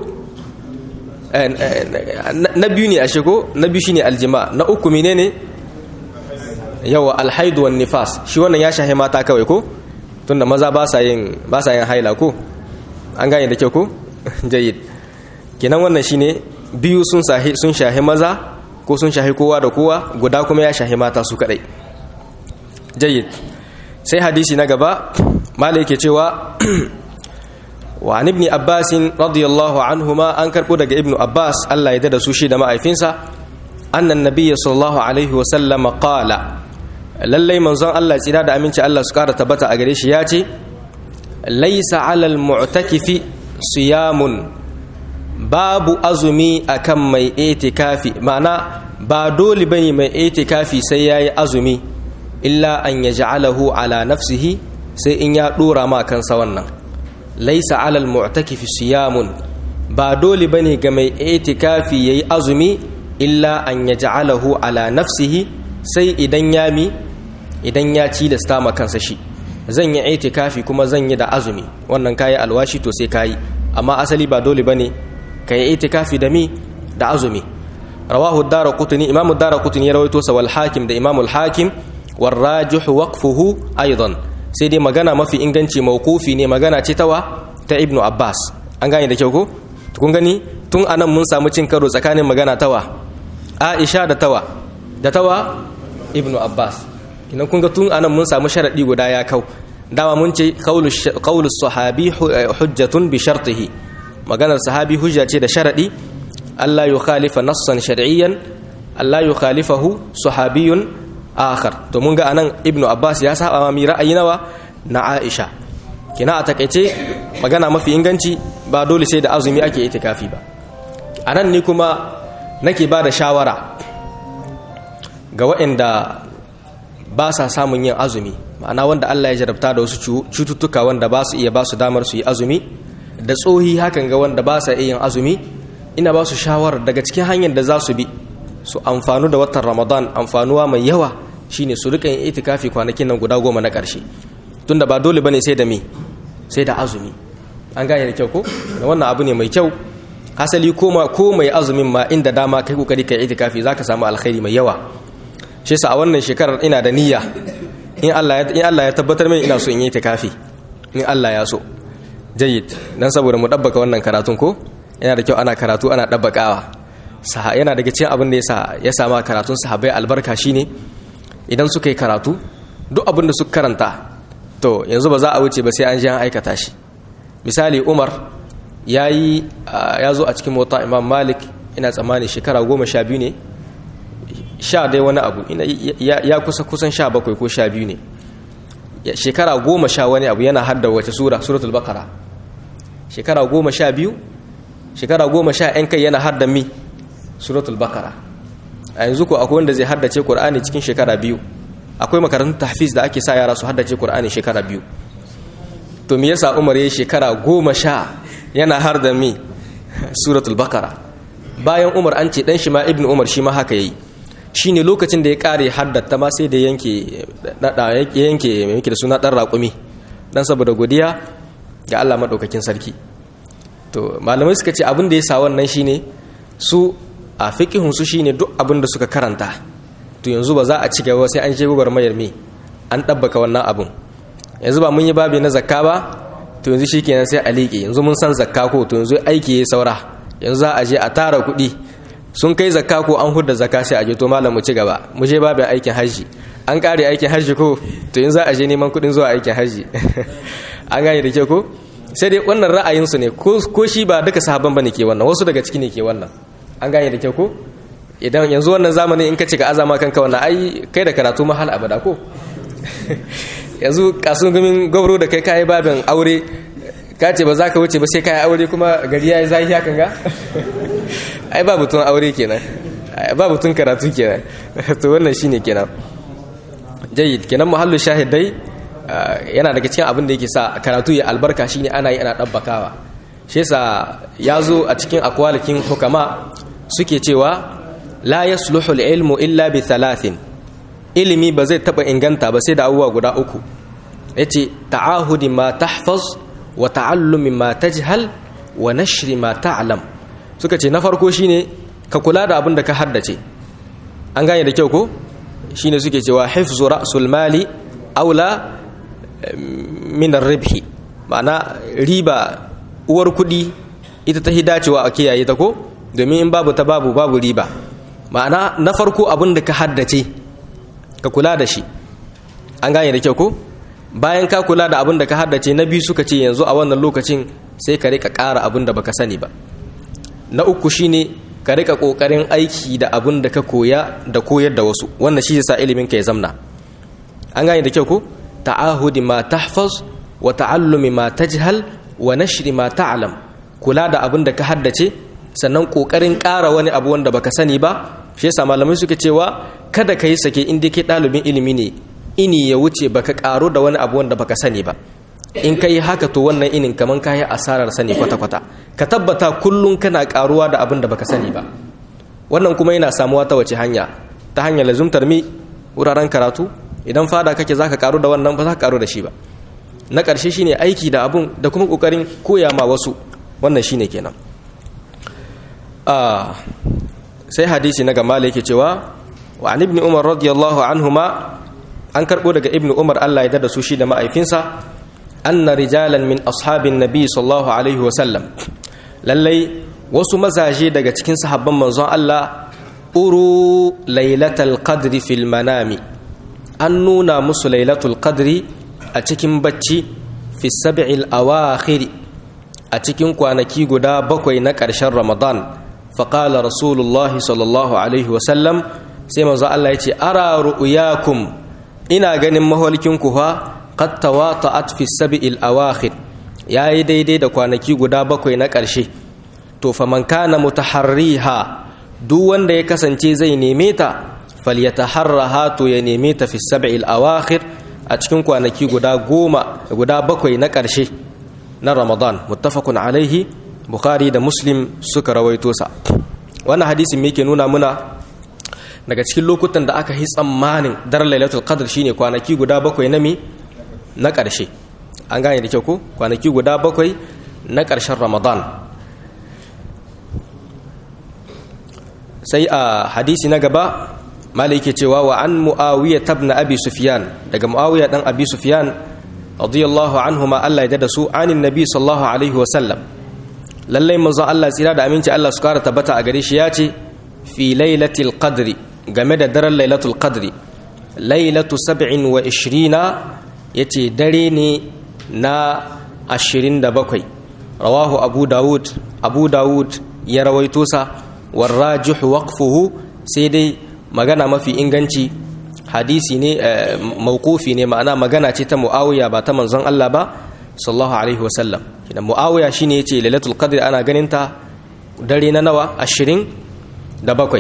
na biyu ne a shigo na biyu shine aljima na uku menene yawa alhaidu wan nifas shi wannan ya shahe mata kawai ko tunda maza ba sa yin ba sa yin haila ko an gane da kyau ko jayyid kenan wannan shine biyu sun sahi sun shahi maza ko sun shahi kowa da kowa guda kuma ya shahi mata su kadai jayyid sai hadisi na gaba malai yake cewa wa an ibn abbas radiyallahu anhuma an karbo daga ibn abbas Allah ya dada su shi da ma'aifinsa annan nabiyyi sallallahu alaihi wa sallam qala lallai manzon Allah tsira da aminci Allah su kara tabbata a gare shi ya ce laisa alal mu'takifi siyamun babu azumi akan mai itikafi ma'ana ba dole bane mai itikafi sai yayi azumi illa an yaj'alahu ala nafsihi sai in ya dora ma kansa wannan laisa alal mu'takifi siyamun ba dole bane ga mai itikafi yayi azumi illa an yaj'alahu ala nafsihi sai idan ya mi idan ya ci da stama kansa shi zan yi itikafi kuma zan yi da azumi wannan kayi alwashi to sai kayi amma asali ba dole bane kai itikafi da mi da azumi rawahu ad-darqutni imamu ad-darqutni ya rawaito sa wal hakim da imamu al-hakim war rajih waqfuhu aidan sai dai magana mafi inganci mawqufi ne magana ce tawa ta ibnu abbas an gane da kyau ko kun gani tun anan mun samu cin karo tsakanin magana tawa aisha da tawa da tawa ibnu abbas kinan kun ga tun anan mun samu sharadi guda ya kau dama mun ce qaulu sahabi hujjatun bi shartihi maganar sahabi hujja ce da sharadi Allah yukhalifa nassan shar'iyyan Allah yukhalifahu sahabiyun akhar to mun ga anan ibnu abbas ya saba ma mi ra'ayi nawa na aisha kina a takaice magana mafi inganci ba dole sai da azumi ake itikafi ba anan ni kuma nake ba da shawara ga waɗanda ba sa samun yin azumi ma'ana wanda Allah ya jarabta da wasu cututtuka wanda ba su iya ba su damar su yi azumi da tsohi hakan ga wanda ba sa iya yin azumi ina ba su shawarar daga cikin hanyar da za su bi su amfanu da watan ramadan amfanuwa mai yawa shine su rika yin itikafi kwanakin nan guda goma na ƙarshe tunda ba dole bane sai da me sai da azumi an gane da kyau ko da wannan abu ne mai kyau hasali koma ko mai azumin ma inda dama kai kokari kai itikafi zaka samu alkhairi mai yawa shi yasa a wannan shekarar ina da niyya in Allah ya in Allah ya tabbatar min ina so in yi itikafi in Allah ya so jayyid dan saboda mu dabbaka wannan karatun ko yana da kyau ana karatu ana dabbakawa yana daga cikin abin da yasa ya sama karatun sahabbai albarka shine idan suka yi karatu duk abin da suka karanta to yanzu ba za a wuce ba sai an ji an aikata shi misali umar ya yi ya zo a cikin mota imam malik ina tsammani shekara goma sha biyu ne sha dai wani abu ya kusa kusan sha bakwai ko sha biyu ne shekara goma sha wani abu yana hadda wace sura suratul bakara shekara goma sha biyu shekara goma sha yan kai yana hadda mi suratul bakara a yanzu ko akwai wanda zai haddace qur'ani cikin shekara biyu akwai makarantun tahfiz da ake sa yara su haddace qur'ani shekara biyu to me yasa umar yayi shekara goma sha yana har da mi suratul bakara bayan umar an ce dan shi ma ibnu umar shi ma haka yayi shine lokacin da ya kare haddata ma sai da yanke dada yanke mai yake da suna dan raƙumi dan saboda godiya ga Allah madaukakin sarki to malamai suka ce abin da ya sa wannan shine su a fiqihun su shine duk abin da suka karanta to yanzu ba za a ci gaba sai an je gubar mayar me an dabbaka wannan abun yanzu ba mun yi babi na zakka ba to yanzu shikenan sai a liƙe yanzu mun san zakka ko to yanzu aiki ya saura yanzu za a je a tara kuɗi sun kai zakka ko an hudda zakka sai a je to malam mu ci gaba mu je babin aikin hajji an kare aikin hajji ko to yanzu za a je neman kuɗin zuwa aikin hajji an gane da ke ko sai dai wannan ra'ayinsu ne ko shi ba duka sahabban bane ke wannan wasu daga ciki ne ke wannan an gane da ke ko idan yanzu wannan zamani in ka ci ka azama kanka wannan ai kai da karatu mahal abada ko yanzu kasun gumin gwabro da kai kayi babin aure ka ce ba za ka wuce ba sai kayi aure kuma gari ya yi zahi hakan ga ai ba butun aure kenan ba butun karatu kenan to wannan shine kenan jayyid kenan muhallu shahidai yana daga cikin abin da yake sa karatu ya albarka shine ana yi ana dabbakawa shi yasa ya zo a cikin akwalikin hukama suke cewa la yasluhu al-ilmu illa bi thalathin ilimi ba zai taba inganta ba sai da abubuwa guda uku yace ta'ahudi ma tahfaz wa ta'allumi ma tajhal wa nashri ma ta'lam suka ce na farko shine ka kula da abin da ka haddace an gane da kyau ko shine suke cewa hifzu ra'sul mali aula min ar-ribhi ma'ana riba uwar kudi ita ta hidacewa a kiyaye ta ko domin in babu ta babu babu riba ma'ana na farko abin da ka haddace ka kula da shi an gane da kyau ko bayan ka kula da abin da ka haddace na biyu suka ce yanzu a wannan lokacin sai ka rika ƙara abin da baka sani ba na uku shine ka rika ƙoƙarin aiki da abin da ka koya da koyar da wasu wannan shi yasa ilimin ka ya zamna an gane da kyau ko ta'ahudi ma tahfaz wa ta'allumi ma tajhal wa nashri ma ta'lam kula da abin da ka haddace sannan ƙoƙarin ƙara wani abu wanda baka sani ba shi yasa malamai suka cewa kada ka yi sake inda ke ɗalibin ilimi ne ini ya wuce baka ƙaru da wani abu wanda baka sani ba in ka yi haka to wannan inin kaman ka yi asarar sani kwata-kwata ka tabbata kullum kana karuwa da abin da baka sani ba wannan kuma yana samuwa ta wace hanya ta hanyar lazumtar mi wuraren karatu idan fada kake zaka karu da wannan ba za ka karu da shi ba na ƙarshe shine aiki da abun da kuma ƙoƙarin koya ma wasu wannan shine kenan sai hadisi na gama yake cewa wa an ibn umar radiyallahu anhuma an karɓo daga ibn umar Allah ya da su shi da ma'aifinsa anna rijalan min ashabin nabi sallallahu alaihi wa sallam lallai wasu mazaje daga cikin sahabban manzon Allah uru lailatul qadri fil manami an nuna musu lailatul qadri a cikin bacci fi sab'il awakhir a cikin kwanaki guda bakwai na ƙarshen ramadan faƙala rasulullah sallallahu alaihi wasallam sai manzo Allah ya ce ara ru'yakum ina ganin maholkinku fa qad tawata'at fi sab'il awakhir yayi daidai da kwanaki guda bakwai na ƙarshe to faman kana mutaharriha duk wanda ya kasance zai neme ta falyataharraha to ya neme ta fi sab'il awakhir a cikin kwanaki guda goma guda bakwai na ƙarshe na ramadan muttafaqun alaihi bukhari da muslim suka rawaito sa wannan hadisin me ke nuna muna daga cikin lokutan da aka yi tsammanin daren lailatul qadr shine kwanaki guda bakwai na mi na ƙarshe an gane da kyau ko kwanaki guda bakwai na ƙarshen ramadan sai a hadisi na gaba malai ke cewa wa an mu'awiyya tabna abi sufyan daga mu'awiyya dan abi sufyan radiyallahu anhuma Allah ya da su anin nabi sallallahu alaihi wasallam lallai manzo Allah tsira da aminci Allah su kara tabbata a gare shi ya ce fi lailatul qadri game da daren lailatul qadri lailatu sab'in wa ishirina yace dare ne na ashirin da bakwai rawahu abu dawud abu dawud ya rawaito sa warrajihu waqfuhu sai dai magana mafi inganci hadisi ne mauqufi ne ma'ana magana ce ta muawiya ba ta manzon Allah ba sallallahu alaihi wasallam kina muawiya shine yace lailatul qadr ana ganin ta dare na nawa 20 da bakwai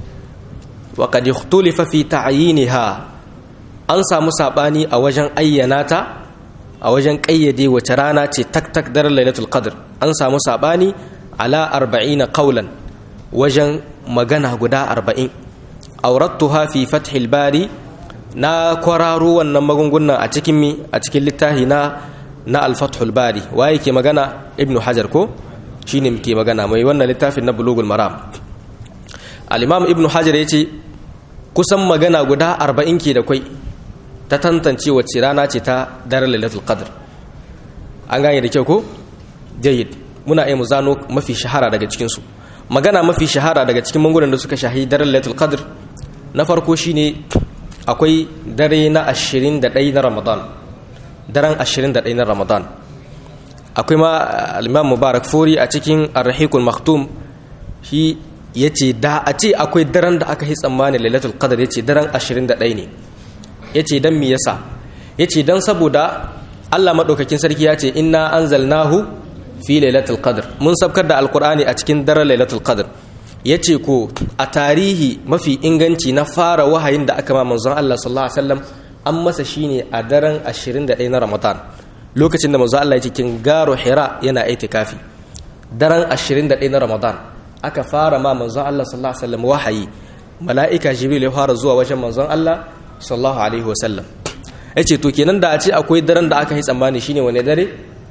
wa qad ikhtulifa fi ta'yinha an samu sabani a wajen ayyana ta a wajen kayyade wace rana ce tak tak daren lailatul qadr an samu sabani ala 40 qawlan wajen magana guda 40 aurattuha fi fathil bari na kwararo wannan magungunan a cikin mi a cikin littafi na na al-fathul bari waye ke magana ibnu hajar ko shine ke magana mai wannan littafin na bulugul maram al-imam ibnu hajar yace kusan magana guda 40 ke da kwai ta tantance wacce rana ce ta daren lailatul qadr an gane da kyau ko jayyid muna iya mu zano mafi shahara daga cikin su magana mafi shahara daga cikin mangunan da suka shahi daren lailatul qadr na farko shine akwai dare na 21 na ramadan daren 21 na ramadan akwai ma al-imam mubarak furi a cikin ar-rahiqul maktum shi yace da a ce akwai daren da aka yi tsammanin lailatul qadr yace daren 21 ne yace dan me yasa yace dan saboda Allah madaukakin sarki ya ce inna anzalnahu fi lailatul qadr mun sabkar da alqur'ani a cikin daren lailatul qadr yace ko a tarihi mafi inganci na fara wahayin da aka ma manzon Allah sallallahu alaihi wasallam an masa shine a daren 21 na Ramadan lokacin da manzon Allah ya cikin garo Hira yana itikafi daren 21 na Ramadan aka fara ma manzon Allah sallallahu alaihi wasallam wahayi mala'ika Jibril ya fara zuwa wajen manzon Allah sallallahu alaihi wasallam yace to kenan da a ce akwai daren da aka yi tsammani shine wani dare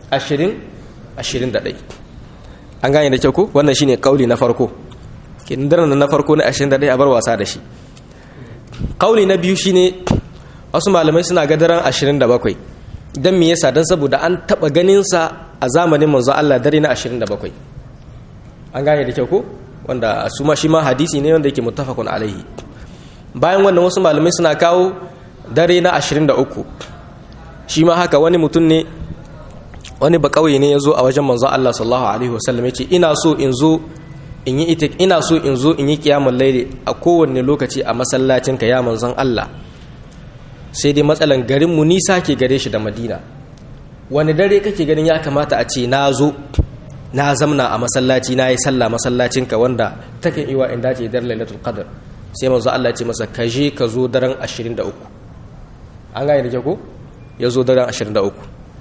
20 21 an gane da kyau ko wannan shine kauli na farko kin daren na farko na 21 a bar wasa da shi kauli na biyu shine wasu malamai suna ga daren 27 dan me yasa dan saboda an taba ganin sa a zamanin manzo Allah dare na 27 an gane da kyau ko wanda su ma shi ma hadisi ne wanda yake muttafaqun alaihi bayan wannan wasu malamai suna kawo dare na 23 shi ma haka wani mutum ne wani ba kauye ne ya zo a wajen manzon Allah sallallahu alaihi wasallam ya ce ina so in zo in yi itik ina so in zo in yi kiyamul laili a kowanne lokaci a masallacin ka ya manzon Allah sai dai matsalan garin mu nisa ke gare shi da Madina wani dare kake ganin ya kamata a ce na zo na zamna a masallaci na yi sallah masallacin ka wanda take iwa in dace dar lailatul qadr sai manzo Allah ya ce masa ka je ka zo daren 23 an gane da ke ko ya zo daren 23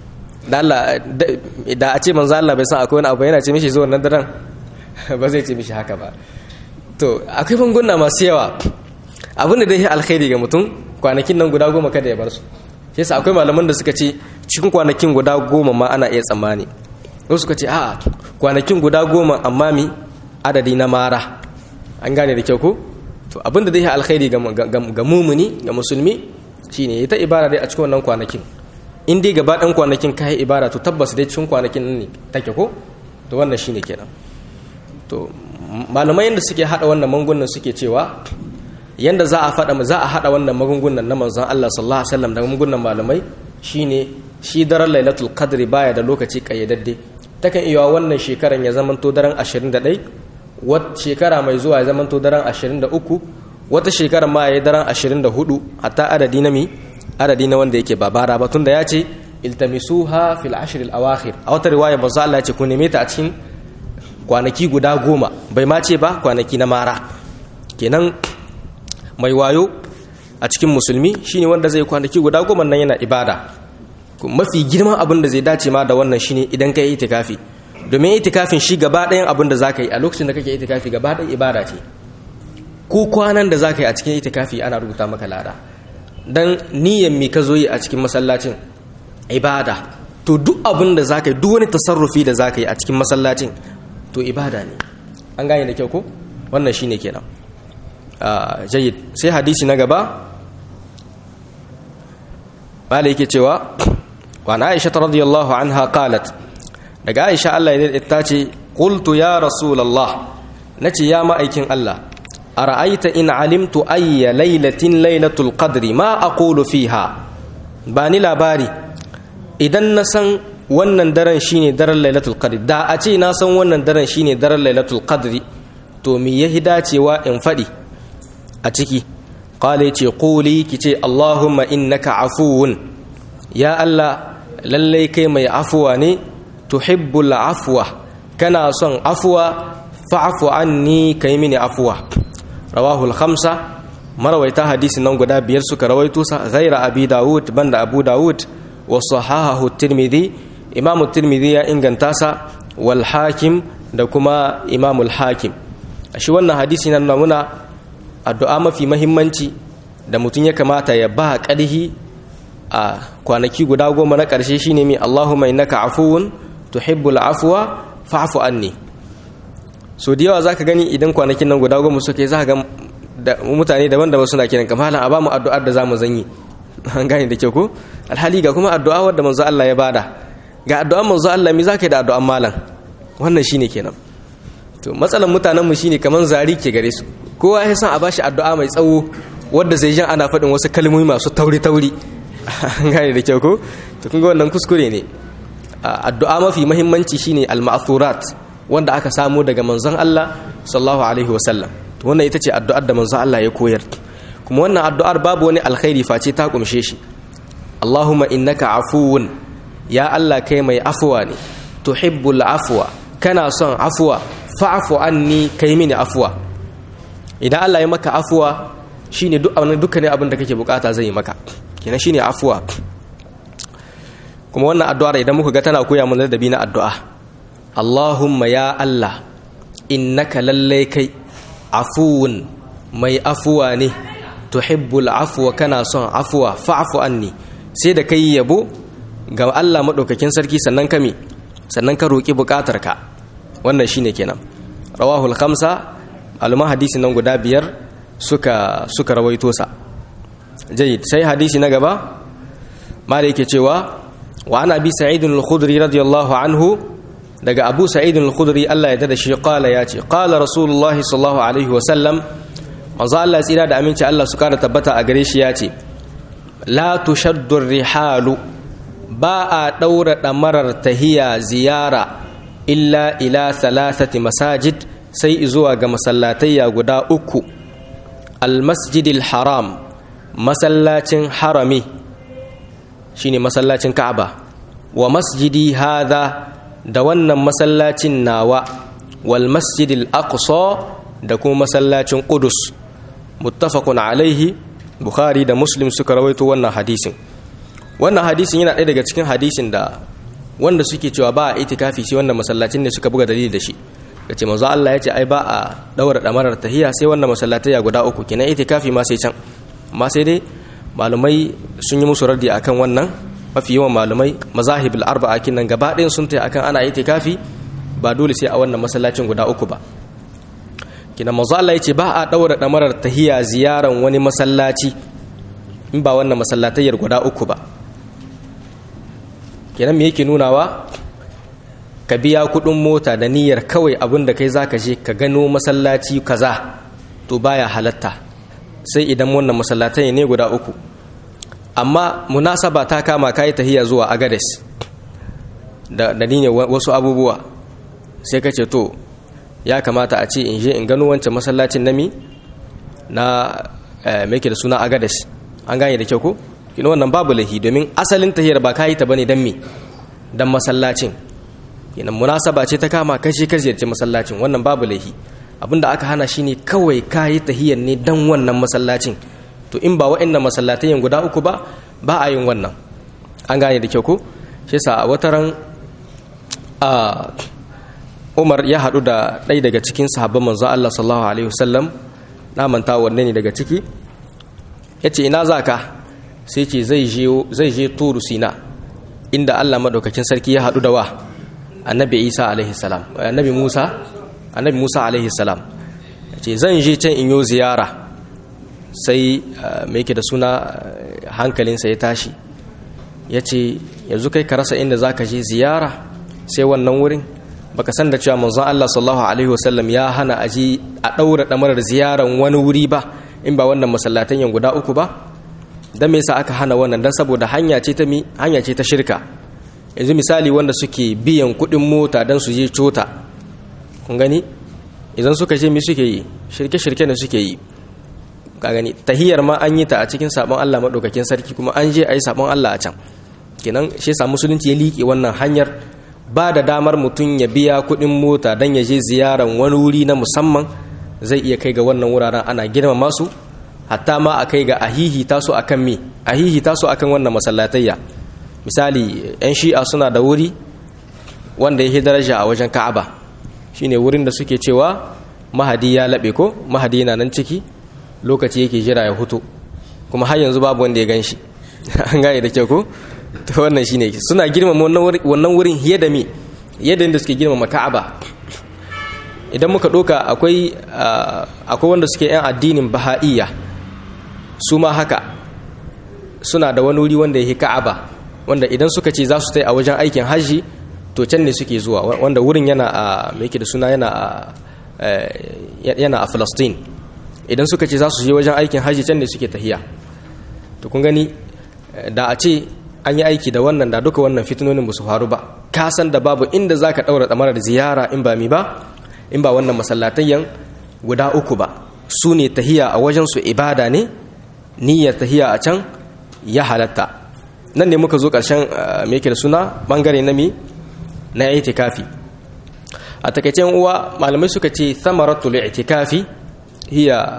da Allah da a ce manzo Allah bai san akwai wani abu yana ce mishi zuwa nan daren ba zai ce mishi haka ba to akwai banguna masu yawa abin da dai alkhairi ga mutum kwanakin nan guda goma kada ya bar su yasa akwai malaman da suka ce cikin kwanakin guda goma ma ana iya tsammani wasu suka ce a'a kwanakin guda goma amma mi adadi na mara an gane da kyau ko to abin da dai alkhairi ga mumuni ga musulmi shine ya ta ibada dai a cikin wannan kwanakin in dai gaba ɗan kwanakin ka yi ibada to tabbas dai cikin kwanakin nan ne take ko to wannan shine kenan to malamai yadda suke hada wannan magungunan suke cewa yanda za a fada za a hada wannan magungunan na manzon Allah sallallahu alaihi wasallam da magungunan malamai shine shi daren lailatul qadri baya da lokaci kayyadadde takan iya wannan shekaran ya zamanto daren 21 wata shekara mai zuwa ya zamanto daren 23 wata shekara ma ya daren 24 hatta adadi na mi adadi na wanda yake babara ba tunda ya ce iltamisuha fil ashr al awakhir a wata riwaya manzo Allah ya ce ku neme ta a cikin kwanaki guda goma bai ma ce ba kwanaki na mara kenan mai wayo a cikin musulmi shine wanda zai kwanaki guda goma nan yana ibada mafi girman abin da zai dace ma da wannan shine idan ka yi itikafi domin itikafin shi gaba ɗayan abin da zaka yi a lokacin da kake itikafi gaba ɗayan ibada ce ko kwanan da zaka yi a cikin itikafi ana rubuta maka lada dan niyyar mi ka zo yi a cikin masallacin ibada to duk abin da zaka yi duk wani tasarrufi da zaka yi a cikin masallacin to ibada ne an gane da kyau ko wannan shine kenan jayyid sai hadisi na gaba malai yake cewa wa na aisha radiyallahu anha qalat daga aisha Allah ya ta ce qultu ya rasulullah nace ya ma'aikin Allah ara'aita in alimtu ayya lailatin lailatul qadri ma aqulu fiha ba ni labari idan na san wannan daren shine daren lailatul qadri da a ce na san wannan daren shine daren lailatul qadri to me yahi dacewa in faɗi a ciki qala ce quli kice allahumma innaka afuwun ya allah lallai kai mai afuwa ne tuhibbul afwa kana son afuwa fa'fu anni kai mini afuwa rawahul khamsa marawaita hadisi nan guda biyar suka rawaito sa ghaira abi daud banda abu daud wa sahahahu tirmidhi imamu tirmidhi ya inganta sa wal hakim da kuma imamul hakim shi wannan hadisi nan muna addu'a mafi mahimmanci da mutum ya kamata ya ba ƙarhi a kwanaki guda goma na ƙarshe shine mai Allahumma innaka afuwun tuhibbul afwa fa'fu anni so da yawa zaka gani idan kwanakin nan guda goma suka yi zaka ga mutane daban-daban suna kiran kamar a ba mu addu'ar da zamu zanyi an gane da kyau ko alhali ga kuma addu'a wadda manzo Allah ya bada ga addu'an manzo Allah me zaka yi da addu'an malam wannan shine kenan to matsalan mutanen mu shine kaman zari ke gare su kowa ya san a bashi addu'a mai tsawo wadda zai jan ana faɗin wasu kalmomi masu tauri-tauri an gane da kyau ko to kun ga wannan kuskure ne addu'a mafi muhimmanci shine al-ma'thurat wanda aka samu daga manzon Allah sallallahu alaihi wasallam to wannan ita ce addu'ar da manzon Allah ya koyar kuma wannan addu'ar babu wani alkhairi face ta kumshe shi Allahumma innaka afuwun ya Allah kai mai afuwa ne tuhibbul afwa kana son afuwa fa'fu anni kai mini afuwa idan Allah ya maka afuwa shine duk abin dukkanin abin da kake bukata zai yi maka kenan shine afuwa kuma wannan addu'ar idan muka ga tana koya mana ladabi na addu'a Allahumma ya Allah innaka lallai kai afuwun mai afuwa ne tuhibbul afwa kana son afuwa fa'fu anni sai da kai yabo ga Allah madaukakin sarki sannan kame sannan ka roki bukatarka wannan shine kenan rawahul khamsa alma hadisi nan guda biyar suka suka rawaito sa jayyid sai hadisi na gaba mala yake cewa wa ana bi sa'id al-khudri radiyallahu anhu daga abu sa'id al-khudri Allah ya dada shi qala ya ce qala rasulullahi sallallahu alaihi wa sallam manzo Allah tsira da aminci Allah su kara tabbata a gare shi ya ce la tushaddu rihalu ba a daura damarar tahiya ziyara illa ila thalathati masajid sai zuwa ga masallatayya guda uku almasjidil haram masallacin harami shine masallacin ka'aba wa masjidi hadha da wannan masallacin nawa wal masjidil aqsa da kuma masallacin qudus muttafaqun alaihi bukhari da muslim suka rawaito wannan hadisin wannan hadisin yana ɗaya daga cikin hadisin da wanda suke cewa ba a itikafi sai wannan masallacin ne suka buga dalili da shi kace manzo Allah ya ce ai ba a daura damarar tahiya sai wannan masallatai ya guda uku kenan itikafi ma sai can amma sai dai malumai sun yi musu raddi akan wannan mafi yawan malumai mazahibul arba'a kinan gaba ɗayan sun tayi akan ana itikafi ba dole sai a wannan masallacin guda uku ba kina manzo Allah ya ce ba a daura damarar tahiya ziyaran wani masallaci in ba wannan masallatayyar guda uku ba kenan me yake nunawa ka biya kudin mota da niyyar kawai abin da kai zaka je ka gano masallaci kaza to baya halatta sai idan wannan masallatai ne guda uku amma munasaba ta kama kai tahiya zuwa agades da da niyyar wasu abubuwa sai ka ce to ya kamata a ce in je in gano wancan masallacin nami na me da suna agades an gane da kyau ko kina wannan babu lahi domin asalin tahiyar ba kayi ta bane dan me dan masallacin kina munasaba ce ta kama kashi ka ziyarci masallacin wannan babu lahi abinda aka hana shine kawai kayi tahiyar ne dan wannan masallacin to in ba wa'annan masallatayen guda uku ba ba a yin wannan an gane da kyau ko shi yasa a wataran a Umar ya haɗu da ɗaya daga cikin sahabban manzo Allah sallallahu alaihi wasallam na manta wanne ne daga ciki yace ina zaka sai ce zai je turu sina inda allah maɗaukakin sarki ya haɗu da wa annabi isa alaihi salam annabi musa annabi musa alaihi salam ce zan je can in yo ziyara sai mai ke da suna hankalinsa ya tashi ya ce yanzu kai ka rasa inda za ka je ziyara sai wannan wurin baka san da cewa manzon allah sallallahu alaihi wasallam ya hana aji a ɗaura ɗamarar ziyaran wani wuri ba in ba wannan masallatan yan guda uku ba dan me yasa aka hana wannan dan saboda hanya ce ta mi hanya ce ta shirka yanzu misali wanda suke biyan kuɗin mota dan su je cota kun gani idan suka je mi suke yi shirke shirke ne suke yi ka gani tahiyar ma an yi ta a cikin sabon Allah madaukakin sarki kuma an je ayi sabon Allah a can kenan shi yasa musulunci ya liƙe wannan hanyar ba da damar mutum ya biya kuɗin mota dan ya je ziyaran wani wuri na musamman zai iya kai ga wannan wuraren ana girmama su hatta ma a kai ga ahihi taso akan me ahihi taso akan wannan masallatayya misali yan shi'a suna da wuri wanda yake daraja a wajen ka'aba shine wurin da suke cewa mahadi ya laɓe ko mahadi yana nan ciki lokaci yake jira ya hutu kuma har yanzu babu wanda ya gan shi an gane da kyau ko to wannan shine suna girmama wannan wurin hiye da me yadda inda suke girmama ka'aba idan muka ɗoka akwai akwai wanda suke 'yan addinin baha'iyya su ma haka suna da wani wuri wanda ya ka'aba wanda idan suka ce za su tai a wajen aikin hajji to can ne suke zuwa wanda wurin yana a mai da suna yana a yana a Palestine idan suka ce za su je wajen aikin hajji can ne suke tahiya to kun gani da a ce an yi aiki da wannan da duka wannan fitinonin ba su faru ba ka san da babu inda za ka ɗaura ɗamarar ziyara in ba mi ba in ba wannan masallatayyan guda uku ba su ne tahiya a wajensu ibada ne niyyar tahiya a can ya halatta nan ne muka zo ƙarshen me da suna ɓangare na mi na itikafi a takaicen uwa malamai suka ce thamaratul itikafi hiya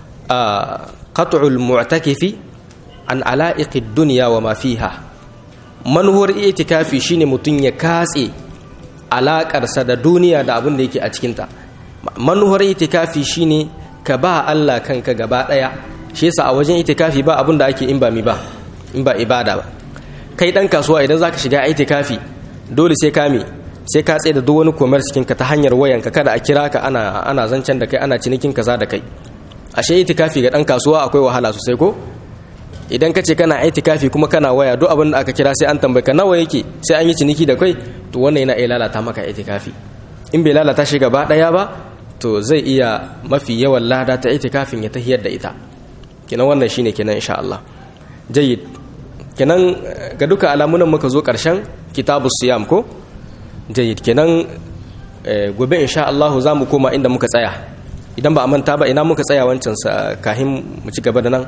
qat'ul mu'takifi an ala'iqid dunya wa ma fiha manuwar itikafi shine mutum ya katse alakarsa da duniya da abin da yake a cikinta manuwar itikafi shine ka ba Allah kanka gaba daya shi yasa a wajen itikafi ba abin da ake in ba mi ba in ba ibada ba kai dan kasuwa idan zaka shiga itikafi dole sai ka mi sai ka tsaye da duk wani commerce cikin ka ta hanyar wayanka kada a kira ka ana ana zancen da kai ana cinikin kaza da kai ashe itikafi ga dan kasuwa akwai wahala sosai ko idan ka ce kana itikafi kuma kana waya duk abin da aka kira sai an tambaye ka nawa yake sai an yi ciniki da kai to wannan yana iya lalata maka itikafi in bai lalata shi gaba daya ba to zai iya mafi yawan lada ta itikafin ya tahiyar da ita kenan wannan shine kenan insha Allah jayyid kenan ga duka alamunan muka zo karshen kitabu siyam ko jayyid kenan gobe insha Allah za mu koma inda muka tsaya idan ba a manta ba ina muka tsaya wancan sa kahin mu ci gaba da nan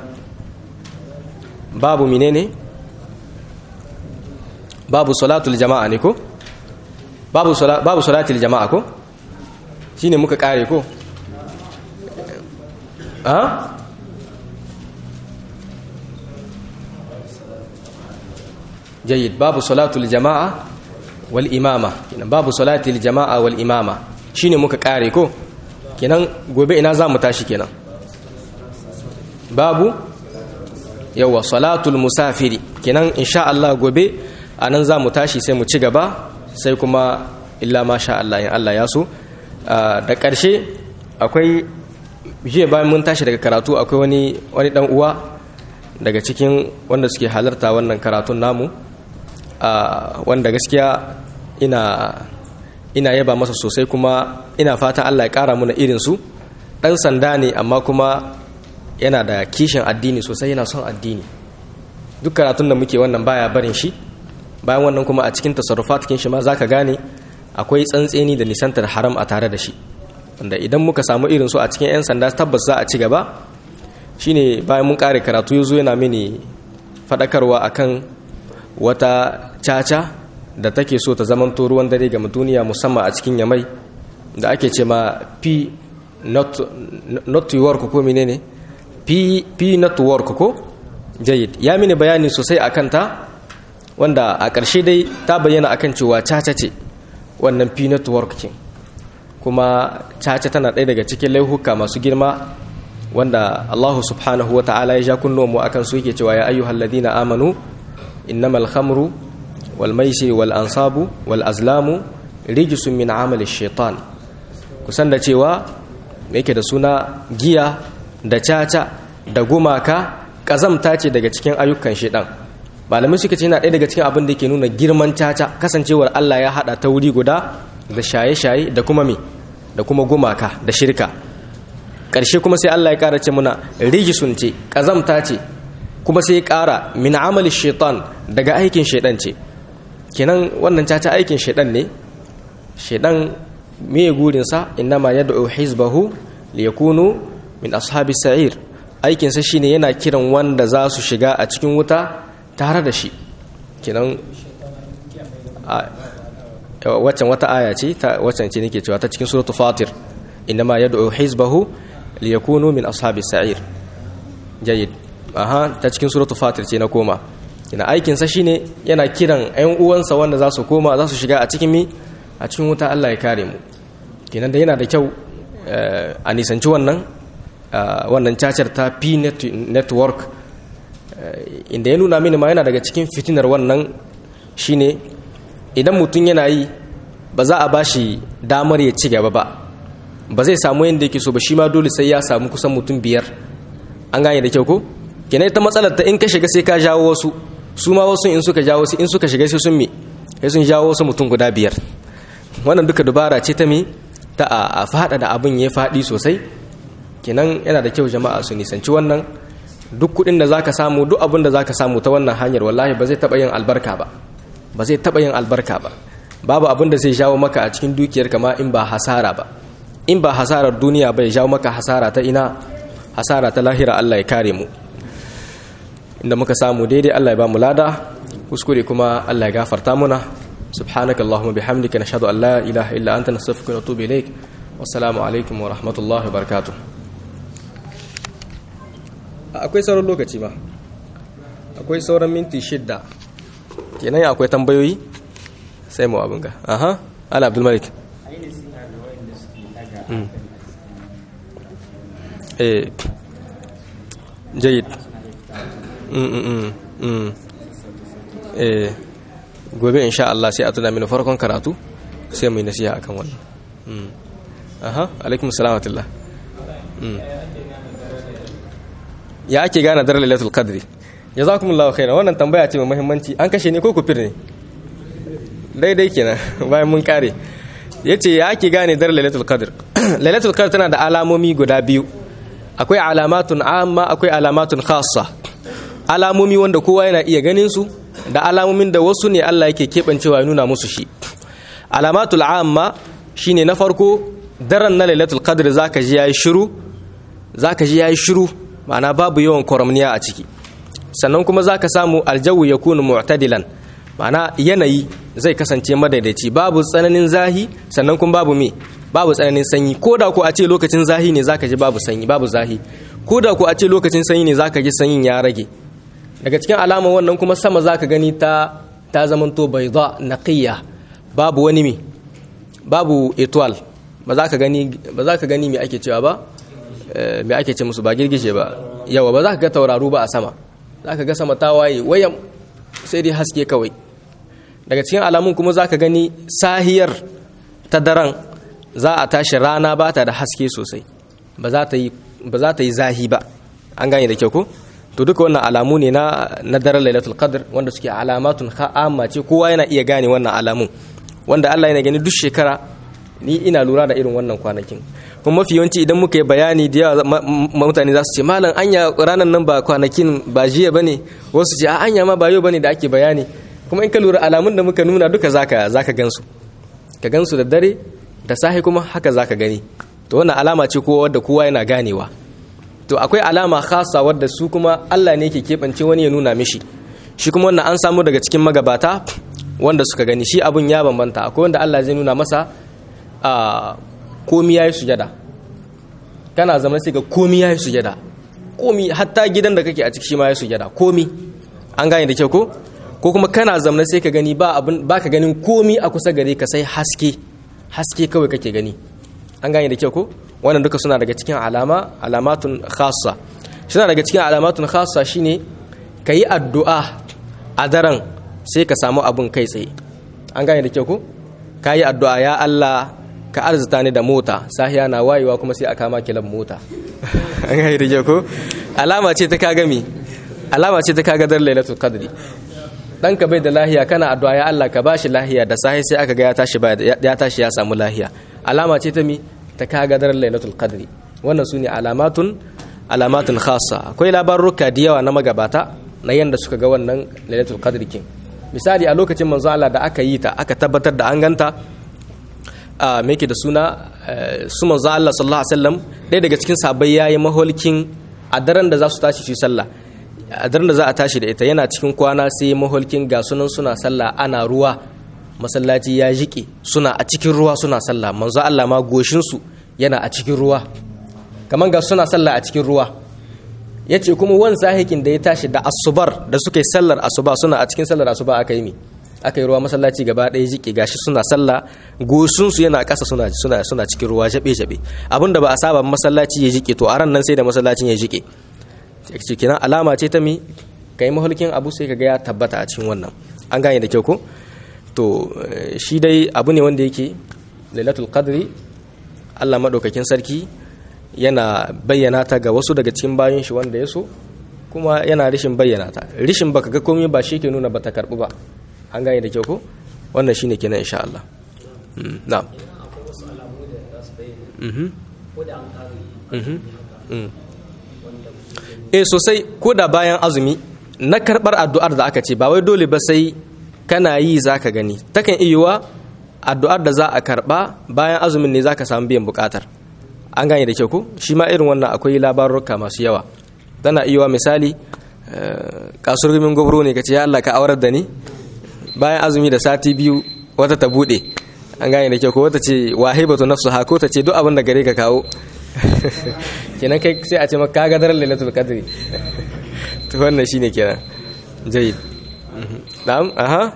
babu menene babu salatul jama'a ne ko babu babu salatul jama'a ko shine muka kare ko ha jayyid babu salatul jama'a wal imama kenan babu salati lil jama'a wal imama shine muka kare ko kenan gobe ina za mu tashi kenan babu yawa salatul musafiri kenan insha Allah gobe anan za mu tashi sai mu ci gaba sai kuma illa ma sha Allah in Allah ya so da ƙarshe akwai jiya bayan mun tashi daga karatu akwai wani wani dan uwa daga cikin wanda suke halarta wannan karatun namu wanda gaskiya ina ina yaba masa sosai kuma ina fata Allah ya kara muna irin su dan sanda ne amma kuma yana da kishin addini sosai yana son addini duk karatun da muke wannan baya barin shi bayan wannan kuma a cikin tasarrufat kin shi ma zaka gane akwai tsantseni da nisantar haram a tare da shi wanda idan muka samu irin su a cikin 'yan sanda tabbas za a ci gaba shine bayan mun kare karatu ya zo yana mini faɗakarwa akan wata caca da take so ta zaman ruwan dare ga duniya musamman a cikin yamai da ake ce ma p not, not to work ko menene p, p not to work ko jayid ya mini bayani sosai a kanta wanda a ƙarshe dai ta bayyana akan cewa caca ce wannan p network king kuma caca tana ɗaya daga cikin laihuka masu girma wanda Allah subhanahu wa ta'ala ya ja kunnuwan mu akan su yake cewa ya ayyuhal ladina amanu innamal khamru wal maisir wal ansabu wal azlamu rijsun min amali shaitan kusan da cewa yake da suna giya da caca da gumaka kazamta ce daga cikin ayyukan shaitan malamai suka ce yana ɗaya daga cikin abin da ke nuna girman caca kasancewar Allah ya haɗa ta wuri guda da shaye-shaye da kuma me da kuma gumaka da shirka ƙarshe kuma sai Allah ya ƙara ce muna rijisun ce ƙazamta ce kuma sai ya ƙara min amali shaitan daga aikin shaitan ce kenan wannan caca aikin shaitan ne shaitan me gurinsa innama yad'u hizbahu liyakunu min ashabi sa'ir aikinsa shine yana kiran wanda za su shiga a cikin wuta tare da shi kenan waccan wata aya ce ta waccan ce nake cewa ta cikin suratul fatir inma yad'u hizbahu liyakunu min ashabi sa'ir jayyid aha ta cikin suratul fatir ce na koma kina aikin sa shine yana kiran ƴan uwansa wanda za su koma za su shiga a cikin mi a cikin wuta Allah ya kare mu kenan da yana da kyau a nisanci wannan wannan cacar ta P network inda ya nuna mini ma yana daga cikin fitinar wannan shine idan mutum yana yi ba za a bashi damar ya ci gaba ba ba zai samu yadda yake so ba shi ma dole sai ya samu kusan mutum biyar an gane da kyau ko kenan ita matsalar ta in ka shiga sai ka jawo wasu su ma wasu in suka jawo su in suka shiga sai sun mi sai sun jawo wasu mutum guda biyar wannan duka dubara ce ta mi ta a fada da abin ya faɗi sosai kenan yana da kyau jama'a su nisanci wannan duk kuɗin da zaka samu duk abin da zaka samu ta wannan hanyar wallahi ba zai taɓa yin albarka ba ba zai taɓa yin albarka ba babu abin da zai jawo maka a cikin dukiyar kama in ba hasara ba in ba hasarar duniya bai jawo maka hasara ta ina hasara ta lahira Allah ya kare mu inda muka samu daidai Allah ya ba mu lada kuskure kuma Allah ya gafarta muna subhanaka allahumma bihamdika nashhadu an la ilaha illa anta nastaghfiruka wa natubu ilaik wassalamu alaikum wa rahmatullahi wa barakatuh akwai sauran lokaci ba akwai sauran minti shidda kenan akwai tambayoyi sai mu abin ga aha ala abdul malik eh jayid eh gobe insha Allah sai a tuna mini farkon karatu sai mu yi nasiha akan wannan aha alaikum salamatullah ya ake gane daren lailatul qadri jazakumullahu khairan wannan tambaya ce mai muhimmanci an kashe ne ko kufir ne daidai kenan bayan mun kare yace ya ake gane daren lailatul qadr lailatul qadr tana da alamomi guda biyu akwai alamatun amma akwai alamatun khassa alamomi wanda kowa yana iya ganin su da alamomin da wasu ne Allah yake kebancewa ya nuna musu shi alamatul amma shine na farko daren na lailatul qadr zaka ji yayi shiru zaka ji yayi shiru ma'ana babu yawan kwaramniya a ciki sannan kuma zaka samu aljawu yakunu mu'tadilan ma'ana yanayi zai kasance madaidaici babu tsananin zahi sannan kuma babu me babu tsananin sanyi ko da ku a ce lokacin zahi ne zaka ji babu sanyi babu zahi ko da ku a ce lokacin sanyi ne zaka ji sanyin ya rage daga cikin alamar wannan kuma sama zaka gani ta ta zamanto bayda naqiya babu wani mi babu etoile ba za ka gani ba za ka gani me ake cewa ba me ake ce musu ba girgije ba yawa ba za ka ga tauraru ba a sama za ka ga sama ta waye wayan sai dai haske kawai daga cikin alamun kuma za ka gani sahiyar ta daren za a tashi rana ba ta da haske sosai ba za ta yi zahi ba an gane da kyau ko to duka wannan alamu ne na na daren lailatul qadr wanda suke alamatun amma ce kowa yana iya gane wannan alamun wanda Allah yana gani duk shekara ni ina lura da irin wannan kwanakin kuma mafi yawanci idan muka yi bayani da yawa mutane za su ce malam anya ranar nan ba kwanakin ba jiya bane wasu ce a anya ma ba yau bane da ake bayani kuma in ka lura alamun da muka nuna duka zaka zaka gansu ka gansu da dare da sahi kuma haka zaka gani to wannan alama ce kowa wadda kowa yana ganewa to akwai alama khasa wadda su kuma Allah ne ke keɓance wani ya nuna mishi shi kuma wannan an samu daga cikin magabata wanda suka gani shi abun ya bambanta akwai wanda Allah zai nuna masa a komi yayi sujada kana zama sai ga komi yayi sujada komi hatta gidan da kake a ciki shi ma yayi sujada komi an gane da kyau ko ko kuma kana zamna sai ka gani ba abin ba ka ganin komi a kusa gare ka sai haske haske kawai kake gani an gane da kyau ko wannan duka suna daga cikin alama alamatun khassa suna daga cikin alamatun khassa shine ka yi addu'a a daren sai ka samu abin kai tsaye an gane da kyau ko ka yi addu'a ya Allah ka arzuta ni da mota sahiya na wayewa kuma sai aka ma kilan mota an gane da kyau ko alama ce ta kaga mi alama ce ta kaga dar lailatul qadri ɗanka bai da lahiya kana addu'a ya Allah ka bashi lahiya da sahi sai aka ga ya tashi ya tashi ya samu lahiya alama ce ta mi ta kaga daren lailatul qadri wannan sune alamatun alamatun khassa akwai labaruka da yawa na magabata na yanda suka ga wannan lailatul qadri kin misali a lokacin manzo Allah da aka yi ta aka tabbatar da an ganta a meke da suna su manzo Allah sallallahu alaihi wasallam ɗaya daga cikin sabai yayi maholkin a daren da za su tashi su sallah a daren da za a tashi da ita yana cikin kwana sai maholkin ga sunan suna sallah ana ruwa masallaci ya jiƙe suna a cikin ruwa suna sallah manzo Allah ma goshinsu yana a cikin ruwa kamar ga suna sallah a cikin ruwa ya ce kuma wani sahikin da ya tashi da asubar da suka yi sallar asuba suna a cikin sallar asuba aka yi mi aka yi ruwa masallaci gaba ɗaya jiƙe gashi suna sallah goshinsu yana ƙasa suna suna suna cikin ruwa jabe jabe abinda ba a saba masallaci ya jiƙe to a ran nan sai da masallacin ya jiƙe cikin alama ce ta mi kai mahulkin abu sai ka ga ya tabbata a cikin wannan an gane da kyau ko to shi dai abu ne wanda yake lailatul qadri Allah madaukakin sarki yana bayyana ta ga wasu daga cikin bayan shi wanda ya so kuma yana rishin bayyana ta rishin baka ga komai ba shi ke nuna bata karbu ba an gane da kyau ko wannan shine kenan insha Allah na'am eh sosai ko da bayan azumi na karbar addu'ar da aka ce ba wai dole ba sai kana yi za ka gani takan iya addu'ar da za a karɓa bayan azumin ne za ka samu biyan buƙatar an gane da kyau ko shi ma irin wannan akwai labarurka masu yawa tana iya misali kasurgumin gwabro ne ka ce ya Allah ka aurar da ni bayan azumi da sati biyu wata ta buɗe an gane da kyau ko wata ce wahibatu nafsu ha ko ta ce duk abin da gare ka kawo kenan kai sai a ce maka ka gadar lailatul qadri to wannan shine kenan jayyid na'am aha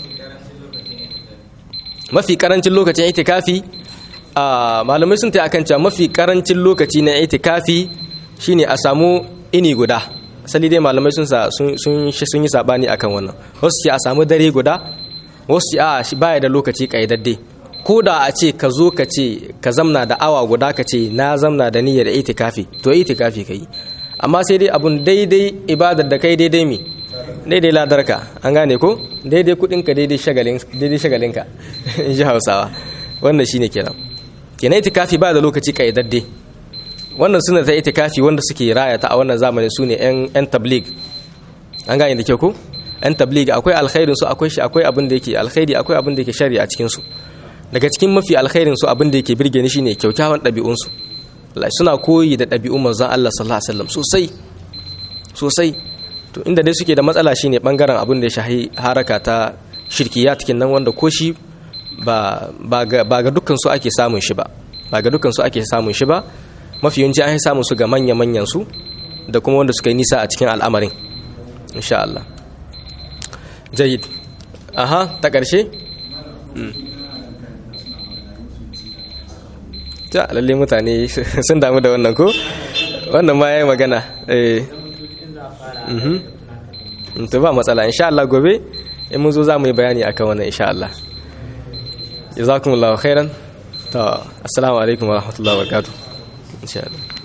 mafi karancin lokacin itikafi a malamai sun ta akan cewa mafi karancin lokaci na itikafi shine a samu ini guda asali dai malamai sun sun sun yi sabani akan wannan wasu ce a samu dare guda wasu ce a shi baya da lokaci kaidadde ko da a ce ka zo ka ce ka zamna da awa guda ka ce na zamna da niyyar itikafi to itikafi kai amma sai dai abun daidai ibadar da kai daidai me daidai ladarka an gane ko daidai kudinka daidai shagalinka in ji hausawa wannan shine kenan kenan itikafi ba da lokaci kaidadde wannan suna ta itikafi wanda suke raya ta a wannan zamanin su ne yan tablig an gane da kyau ko yan tablig akwai alkhairin su akwai shi akwai abin da yake alkhairi akwai abin da yake shari a cikin su daga cikin mafi alkhairin su abin da yake birge ni shine kyaukyawan ɗabi'un su suna koyi da ɗabi'un manzon Allah sallallahu alaihi wasallam sosai sosai to inda dai suke da matsala shine bangaren abin da ya shahi haraka ta shirkiyat nan wanda ko shi ba ga dukkan su ake samun shi ba ba ga dukkan su ake samun shi ba mafi yawanci an samun su ga manya manyan su da kuma wanda suka yi nisa a cikin al'amarin insha Allah jayyid aha ta ƙarshe ta lalle mutane sun damu da wannan ko wannan ma yayi magana eh mhm to ba matsala insha Allah gobe in mun zo za mu yi bayani akan wannan insha Allah jazakumullahu khairan to assalamu alaikum wa rahmatullahi wa barakatuh insha Allah